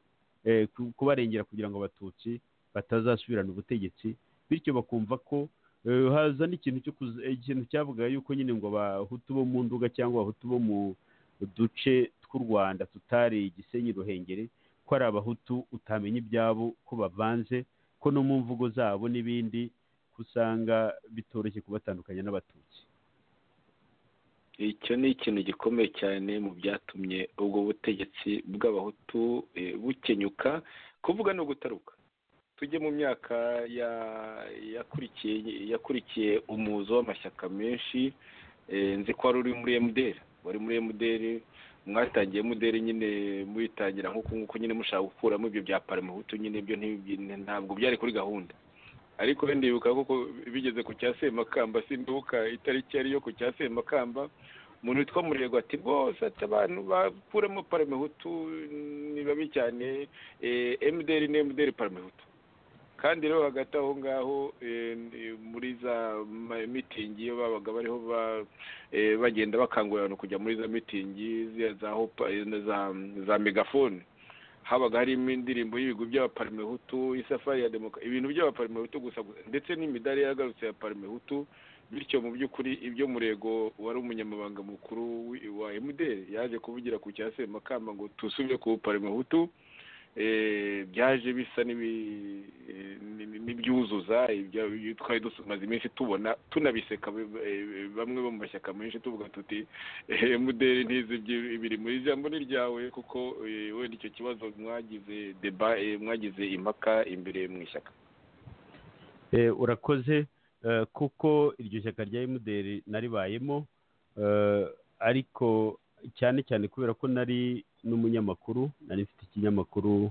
eh, ku- kubarengera kugira ngo abatutsi batazasubirana ubutegetsi bityo bakumva ko eh, haza n'ikintu cyo kuza- eh, ikintu cyavuga yuko nyine ngo abahutu bo mu nduga cyangwa abahutu bo mu duce tw'u rwanda tutari gisenyi ruhengeri ko ari abahutu utamenya ibyabo ko bavanze ko no mu mvugo zabo n'ibindi ko usanga bitoroshye kubatandukanya n'abatutsi icyo ni ikintu gikomeye cyane mu byatumye ubwo butegetsi bw'abahutu eh, bukenyuka kuvuga no gutaruka tujye mu myaka ya- yakurikiye yakurikiye umuzo w'amashyaka menshi eh, nzi ko wari uri muri emuderi wari muri emuderi mwatangiye emuderi nyine muyitangira nk'uku nguku nyine mushaka gukuramo ibyo bya paramahutu nyine ibyo ntibi- ntabwo byari kuri gahunda ariko wenda ndibuka kuko bigeze ku cya semakamba sinduka itariki yari yo ku cya semakamba umuntu witwa murego ati rwose ati abantu bakuramo paramehutu ni babi cyane emuderi ni emuderi paramehutu kandi rero hagati aho ngaho eh, muri za ma- mitingi iyo babaga bariho ba- eh, bagenda bakangurira abantu kujya muri za mitingi ziriya za hopa- eh, za- za megafone habaga harimo indirimbo y'ibigo by'abaparimehutu isafari ya demoka ibintu by'abaparimehutu gusa gusa ndetse n'imidari yagarutse ya parimehutu bityo mu by'ukuri ibyo murego wari umunyamabanga mukuru wi- wa emuderi yaje kuvugira ku cya semakamba ngo tusubire ku parimehutu eh, byaje bisa n'ibi- eh, n'ibi- n'ibyuzuza ibyo ibyo twari dumaze iminsi tubona tunabiseka b- eh, bamwe bo mu mashyaka menshi tuvuga tuti eh, muderi ntizi ibyo- ibiri mu ijambo ni ryawe kuko eh, wenda icyo kibazo mwagize deba eh, mwagize impaka imbere mu ishyaka Eh, urakoze eh, kuko iryo shyaka rya emuderi naribayemo eh, ariko cyane cyane kubera ko nari n'umunyamakuru nari mfite ikinyamakuru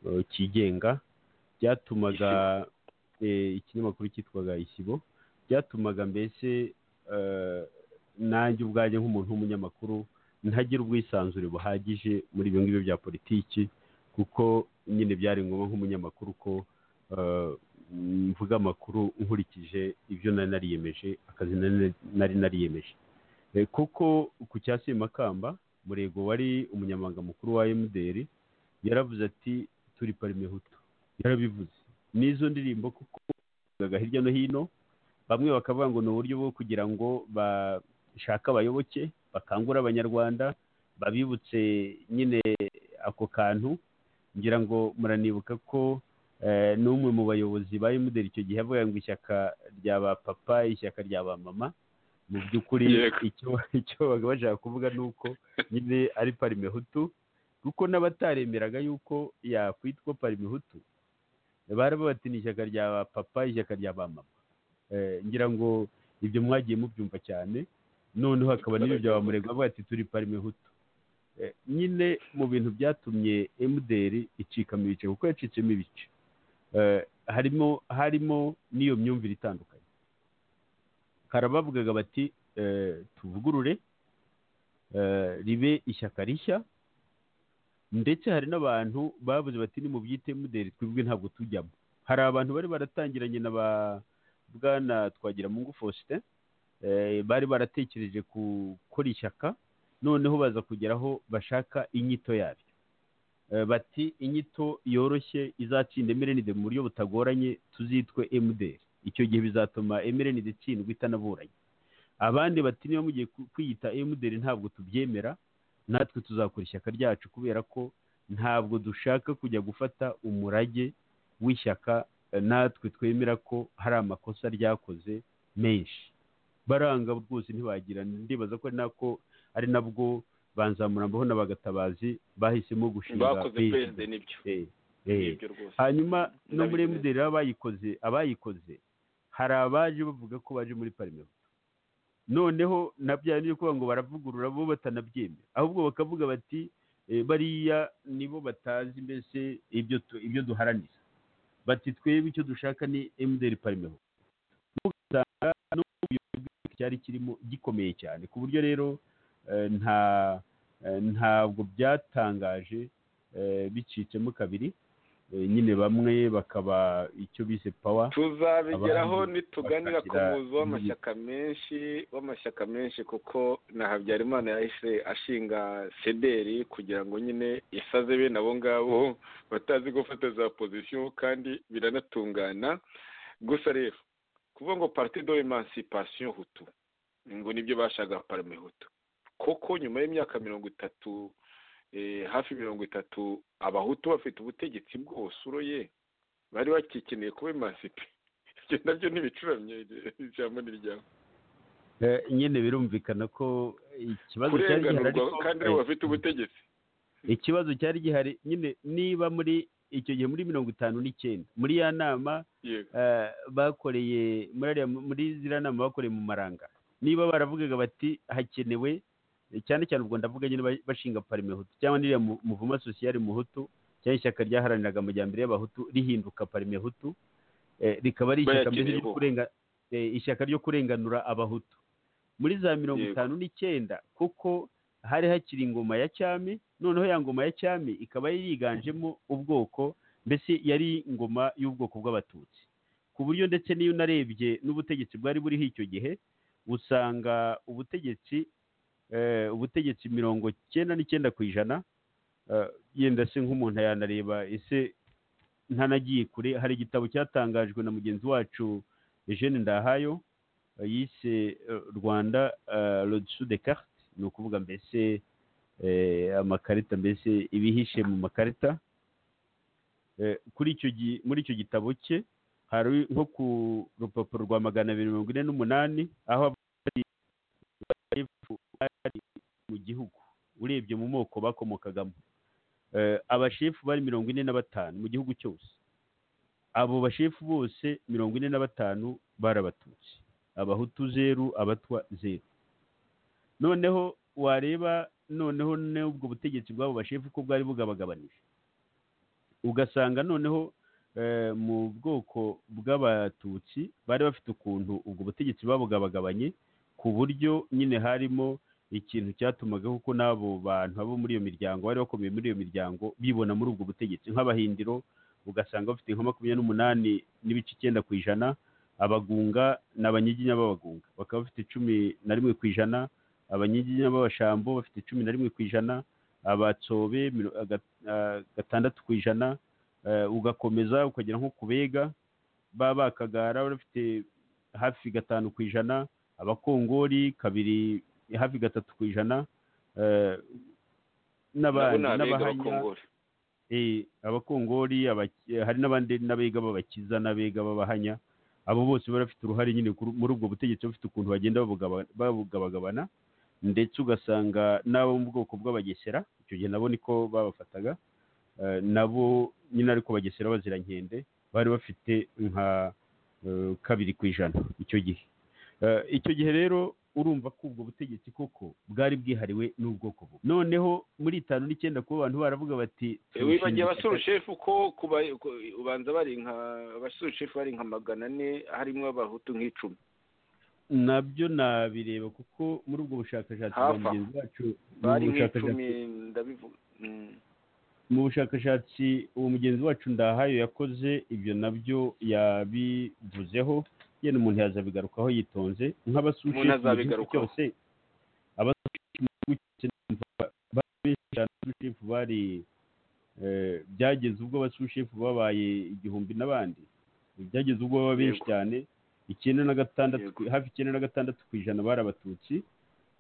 eh, cyigenga byatumaga eh, ikinyamakuru cyitwaga isibo byatumaga mbese eh, nanjye ubwanjye nk'umuntu w'umunyamakuru ntagira ubwisanzure buhagije muri ibyo ngibyo bya politiki kuko nyine byari ngombwa nk'umunyamakuru ko eh, mvuga amakuru nkurikije ibyo nari nariyemeje akazi nari- nari nariyemeje Eh, kuko ku cya semakamba murego wari umunyamabanga mukuru wa emuderi yaravuze ati turi parimehutu yarabivuze n'izo ndirimbo kuko zavugaga hirya no hino bamwe bakavuga ngo ni uburyo bwo kugira ngo bashake abayoboke bakangure abanyarwanda babibutse nyine ako kantu ngira ngo muranibuka ko eh, n'umwe mu bayobozi ba emuderi icyo gihe avuga ngo ishyaka rya ba papa ishyaka rya ba mama mu by'ukuri Yego. icyo icyo babaga bashaka kuvuga ni uko nyine ari parimehutu kuko n'abataremeraga yuko yakwitwa parimehutu barababatini ishyaka rya ba papa ishyaka rya ba mama Eh, ngira ngo ibyo mwagiye mubyumva cyane noneho hakaba n'ibyo bya bamurega bavuga ati turi parimehutu Eh, nyine mu bintu byatumye emuderi icikamo ibice kuko yacitsemo ibice Eh, harimo harimo n'iyo myumvire itandukanye karabavugaga bati eh, tuvugurure eh, ribe ishyaka rishya ndetse hari n'abantu bavuze bati ni mu byite emuderi twebwe ntabwo tujyamo hari abantu bari baratangiranye na ba bwana twagira mungu faustin eh, bari baratekereje gukora ishyaka noneho baza kugera aho bashaka inyito yabyo Eh, bati inyito yoroshye izatsinda emerenide mu buryo butagoranye tuzitwe emuderi icyo gihe bizatuma emerenide itsindwa itanaburanye abandi bati niba mugiye ku- kwiyita emuderi ntabwo tubyemera natwe tuzakora ishyaka ryacu kubera ko ntabwo dushaka kujya gufata umurage w'ishyaka eh, natwe twemera ko hari amakosa ryakoze menshi baranga rwose ntibagira ndibaza ko ari nako ari nabwo banzamurambaho n'abagatabazi bahisemo gushinga bakoze PSD. perezida nibyo Eh, eh nibyo rwose hanyuma no muri Ndabizi. emuderi rero abayikoze abayikoze hari abaje bavuga ko baje muri parmehutu noneho nabyara byo kuvuga ngo baravugurura bo batanabyemera ahubwo bakavuga bati eh, bariya nibo batazi mbese ibyo tu- ibyo duharanira bati twebwe icyo dushaka ni emuderi parmehutu ugasanga n'ubuyobozi bw'igihugu cyari kirimo gikomeye cyane ku buryo rero eh, nta eh, ntabwo byatangaje eh, bicitsemo kabiri Eh, nyine bamwe bakaba icyo bise pawa tuzabigeraho abandi nituganira ku bakatira muzi w'amashyaka menshi w'amashyaka menshi kuko na habyarimana yahise ashinga sederi kugira ngo nyine isaze bene abo ngabo batazi gufata za pozisiyo kandi biranatungana gusa rero kuvuga ngo parti de emancipation hutu ngo nibyo bashaka parme hutu kuko nyuma y'imyaka mirongo itatu eh, hafi mirongo itatu abahutu bafite ubutegetsi bwose uroye bari bakikeneye kuba emansipe ibyo nabyo ntibicuramye ijambo ni ryawe Eh, nyine birumvikana ko ikibazo cyari gihari kurenganurwa ariko, kandi eh, aribo bafite ubutegetsi ikibazo cyari gihari nyine niba muri icyo gihe muri mirongo itanu n'icyenda muri ya nama yego eh, bakoreye muri ariya- muri ziriya nama bakoreye mu maranga niba baravugaga bati hakenewe eh, cyane cyane ubwo ndavuga nyine ba- bashinga parime hutu cyangwa n'iriya mu- muvuma sosiyali muhutu cyangwa ishyaka ryaharaniraga amajyambere y'abahutu rihinduka parime hutu eh, rikaba ari ishyaka mbese Bayakeneye ryo koko. kurenga- eh, ishyaka ryo kurenganura abahutu muri za mirongo Yego. itanu n'icyenda kuko hari hakiri ingoma ya cyami noneho ya ngoma ya cyami ikaba yari yiganjemo ubwoko mbese yari ingoma y'ubwoko bw'abatutsi ku buryo ndetse n'iyo unarebye n'ubutegetsi bwari buriho icyo gihe usanga ubutegetsi eh, ubutegetsi mirongo cyenda n'icyenda ku ijana eh, yenda se nk'umuntu yanareba ese ntanagiye kure hari igitabo cyatangajwe na mugenzi wacu Eugene Ndahayo eh, yise eh, Rwanda Rodsud de Carte ni ukuvuga mbese eh, amakarita mbese ibihishe mu makarita Eh, kuri icyo gi- muri icyo gitabo cye hari nko ku rupapuro rwa magana abiri mirongo ine n'umunani aho avuga ati, "Abahefu bari mu gihugu urebye mu moko bakomokagamo Eh, abashefu bari mirongo ine na batanu mu gihugu cyose abo bashefu bose mirongo ine na batanu bari abatutsi abahutu zeru abatwa zeru noneho wareba noneho n'ubwo butegetsi bw'abo bashefu ko bwari bugabagabanije ugasanga noneho eh, mu bwoko bw'abatutsi bari bafite ukuntu ubwo butegetsi babugabagabanye ku buryo nyine harimo ikintu cyatumaga kuko n'abo bantu abo muri iyo miryango bari bakomeye muri iyo miryango bibona muri ubwo butegetsi nk'abahindiro ugasanga bafite nka makumyabiri n'umunani n'ibice icyenda ku ijana abagunga ni abanyiginya b'abagunga bakaba bafite cumi na rimwe ku ijana abanyiginya b'abashambo bafite cumi na rimwe ku ijana abatsobe miro- aga- ah, gatandatu ku ijana eh, ugakomeza ukagera nko ku bega ba bakagara bari bafite hafi gatanu ku ijana abakongori kabiri hafi gatatu ku ijana eh, nabo n'abandi ni abega n'abahanya bakongore Eh, abakongori abaki- eh, hari n'abandi n'abega b'abakiza n'abega b'abahanya abo bose bari bafite uruhare nyine kuri- muri ubwo butegetsi bafite ukuntu bagenda babugaba- babugabagabana ndetse ugasanga n'abo mu bwoko bw'abagesera icyo gihe nabo niko babafataga eh, nabo nyine ariko bagesera bazirankende bari bafite nka eh, kabiri ku ijana icyo gihe Eh, icyo gihe rero urumva ko ubwo butegetsi koko bwari bwihariwe n'ubwoko bumwe noneho muri itanu n'icyenda kuba abantu baravuga bati wibagiye turushinga abasurushefu ko kuba ku- ubanza bari nka abasurushefu bari nka magana ane harimo abahutu nk'icumi ishyaka- nabyo nabireba kuko muri ubwo bushakashatsi bwa Hafi aho. mugenzi wacu mu bari nk'icumi bushakashatsi ndabivuga Mm. mu bushakashatsi uwo mugenzi wacu ndahayo yakoze ibyo nabyo yabivuzeho yenda umuntu yazabigarukaho yitonze Umuntu nk'abasushi mu gihugu azabigarukaho. cyose abasushi mu gihugu cyose bari eh, byageze ubwo abashushefu babaye igihumbi n'abandi byageze ubwo baba benshi Yego. cyane icyenda na gatandatu Yego. hafi icyenda na gatandatu ku ijana bari abatutsi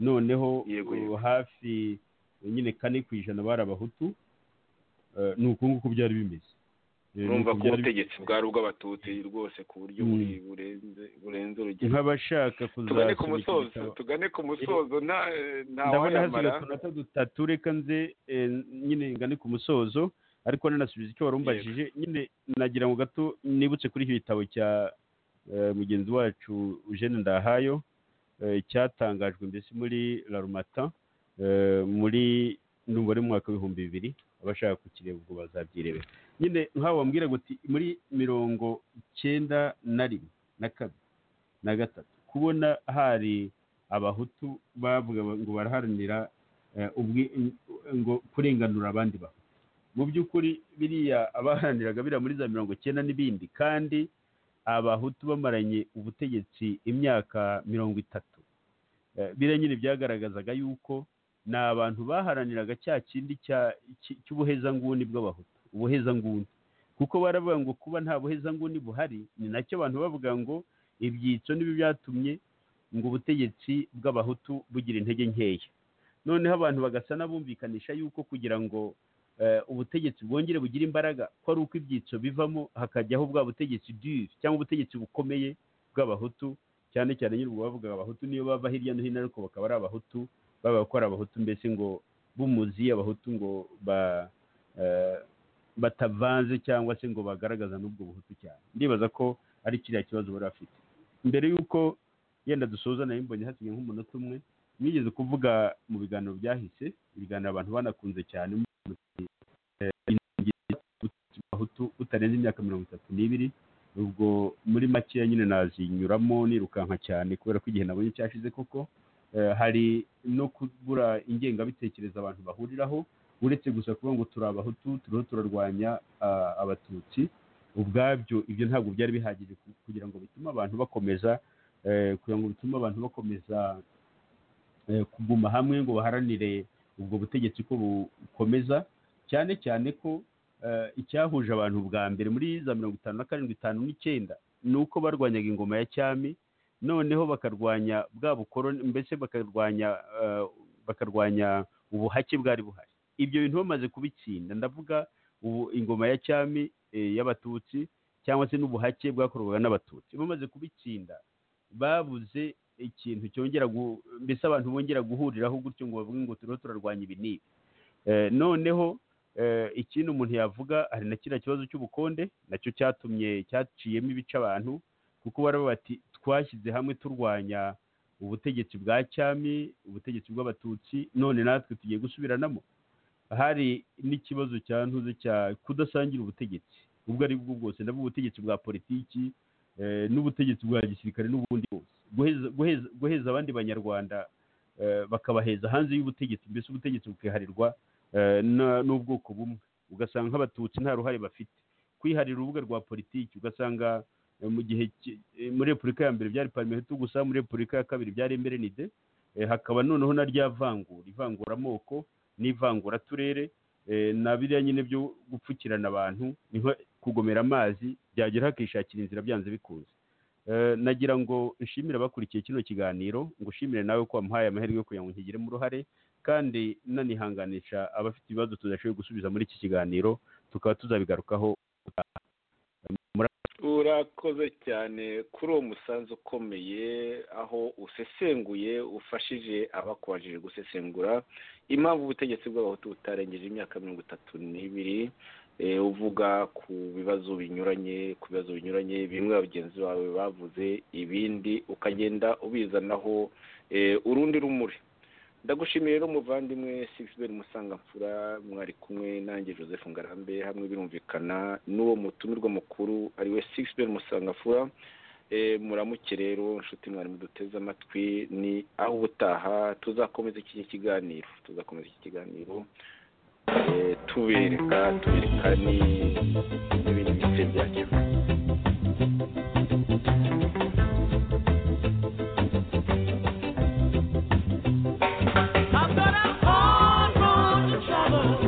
noneho Yego, uh, yego. hafi nyine kane ku ijana bari abahutu Eh, ni uku nguku byari bimeze Eh, ni urumva uku ko byari ubutegetsi bwari ubw'abatutsi rwose ku buryo Mm. buri- burenze burenze urugero nk'abashaka tugane ku kuzasoma iki musozo gitabo tugane ku musozo nta ndabona hasigaye ntawaramara utunota dutatu reka nze eh, nyine ngane ku musozo ariko nanasubiza icyo wari umbajije nyine nagira ngo gato nibutse kuri icyo gitabo cya eh, mugenzi wacu Eugene Ndahayo eh, cyatangajwe mbese muri La Rumata eh, muri numva ari mu mwaka w'ibihumbi bibiri abashaka kukireba ubwo bazabyirebera nyine nk'aho wambwira ngo uti muri mirongo icyenda na rimwe na kabiri na gatatu kubona hari abahutu bavuga ngo baraharanira eh, ubwi- ngo kurenganura abandi bantu mu by'ukuri biriya abaharaniraga biriya muri za mirongo icyenda n'ibindi kandi abahutu bamaranye ubutegetsi imyaka mirongo itatu Eh, biriya nyine byagaragazaga yuko ni abantu baharaniraga cya kindi cya- cy- cy'ubuhezanguni bw'abahutu ubuhezanguni kuko baravuga ngo kuba nta buhezanguni buhari ni nacyo abantu bavuga ngo ibyitso nibi byatumye ngo ubutegetsi bw'abahutu bugira intege nkeya noneho abantu bagasa n'abumvikanisha yuko kugira ngo eh, ubutegetsi bwongere bugire imbaraga ko ari uko ibyitso bivamo hakajyaho bwa butegetsi dure cyangwa ubutegetsi bukomeye bw'abahutu cyane cyane nyine ubwo bavugaga abahutu niyo bava hirya no hino ariko bakaba ari abahutu baba bakora abahutu mbese ngo b'umuzi abahutu ngo ba eh, batavanze cyangwa se ngo bagaragaza n'ubwo buhutu cyane ndibaza ko ari kiriya kibazo bari bafite mbere y'uko yenda dusoza nayo mbonye hasigaye nk'umunota umwe mwigeze kuvuga mu biganiro byahise ibiganiro abantu banakunze cyane muvuga uti, eh, inenge y'Abatutsi abahutu utarenze imyaka mirongo itatu n'ibiri ubwo muri makeya nyine nazinyuramo nirukanka cyane kubera ko igihe nabonye cyashize koko eh, hari no kubura ingengabitekerezo abantu bahuriraho uretse gusa kuvuga ngo turi abahutu turiho turarwanya ah, abatutsi ubwabyo ibyo ntabwo byari bihagije ku- kugira ngo bitume abantu bakomeza eh, kugira ngo bitume abantu bakomeza eh, kuguma hamwe ngo baharanire ubwo butegetsi ko bukomeza cyane cyane ko eh, icyahuje abantu bwa mbere muri za mirongo itanu na karindwi itanu n'icyenda ni uko barwanyaga ingoma ya cyami noneho bakarwanya bwa bukoroni mbese bakarwanya eh, bakarwanya ubuhake bwari buhari ibyo bintu bamaze kubitsinda ndavuga ubu ingoma ya cyami eh, y'abatutsi cyangwa se n'ubuhake bwakorwaga n'abatutsi bamaze kubitsinda babuze ikintu cyongera gu- mbese abantu bongera guhuriraho gutyo ngo bavuge ngo turiho turarwanya ibi n'ibi Eh, noneho eh, ikindi umuntu yavuga hari na kiriya kibazo cy'ubukonde nacyo cyatumye cyaciyemo ibice abantu kuko baraba bati twashyize hamwe turwanya ubutegetsi bwa cyami ubutegetsi bw'abatutsi none natwe tugiye gusubiranamo hari n'ikibazo cya ntuze cya kudasangira ubutegetsi ubwo ari bwo bwose ndavuga ubutegetsi bwa politiki eh, n'ubutegetsi bwa gisirikare n'ubundi bwose Guheza- guheza- guheza abandi banyarwanda eh, bakabaheza hanze y'ubutegetsi mbese ubutegetsi bukiharirwa eh, na- n'ubwoko bumwe ugasanga nk'abatutsi nta ruhare bafite kwiharira urubuga rwa politiki ugasanga eh, mu gihe ki- eh, muri repubulika ya mbere byari parmehutu gusa muri repubulika ya kabiri byari emerenide Eh, hakaba noneho na rya vangura ivanguramoko n'ivanguraturere eh, na biriya nyine byo gupfukirana abantu ni nko kugomera amazi byagera hakishakira inzira byanze bikunze Eh, nagira ngo nshimire abakurikiye kino kiganiro ngo ushimire nawe ko wamuhaye amahirwe yo kugira ngo nkigiremo uruhare kandi nanihanganisha abafite ibibazo tudashoboye gusubiza muri iki kiganiro tukaba tuzabigarukaho urakoze cyane kuri uwo musanzu ukomeye aho usesenguye ufashije abakubajije gusesengura impamvu ubutegetsi bw'abahutu butarengeje imyaka mirongo itatu n'ibiri eh, uvuga ku bibazo binyuranye ku bibazo binyuranye bimwe bagenzi bawe bavuze ibindi ukagenda ubizanaho eh, urundi rumuri ndagushimiye rero muvandimwe sixben musangamfura mwari kumwe nanjye joseph ngarambe hamwe birumvikana n'uwo mutumirwa mukuru ari we sixben musangamfura Eh, muramuke rero nshuti mwari muduteze amatwi ni aho ubutaha tuzakomeza iki kiganiro tuzakomeza iki kiganiro eh, tubereka tubereka ni- n'ibindi bice byacyo I've got a hard road to travel.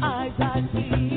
eyes I see.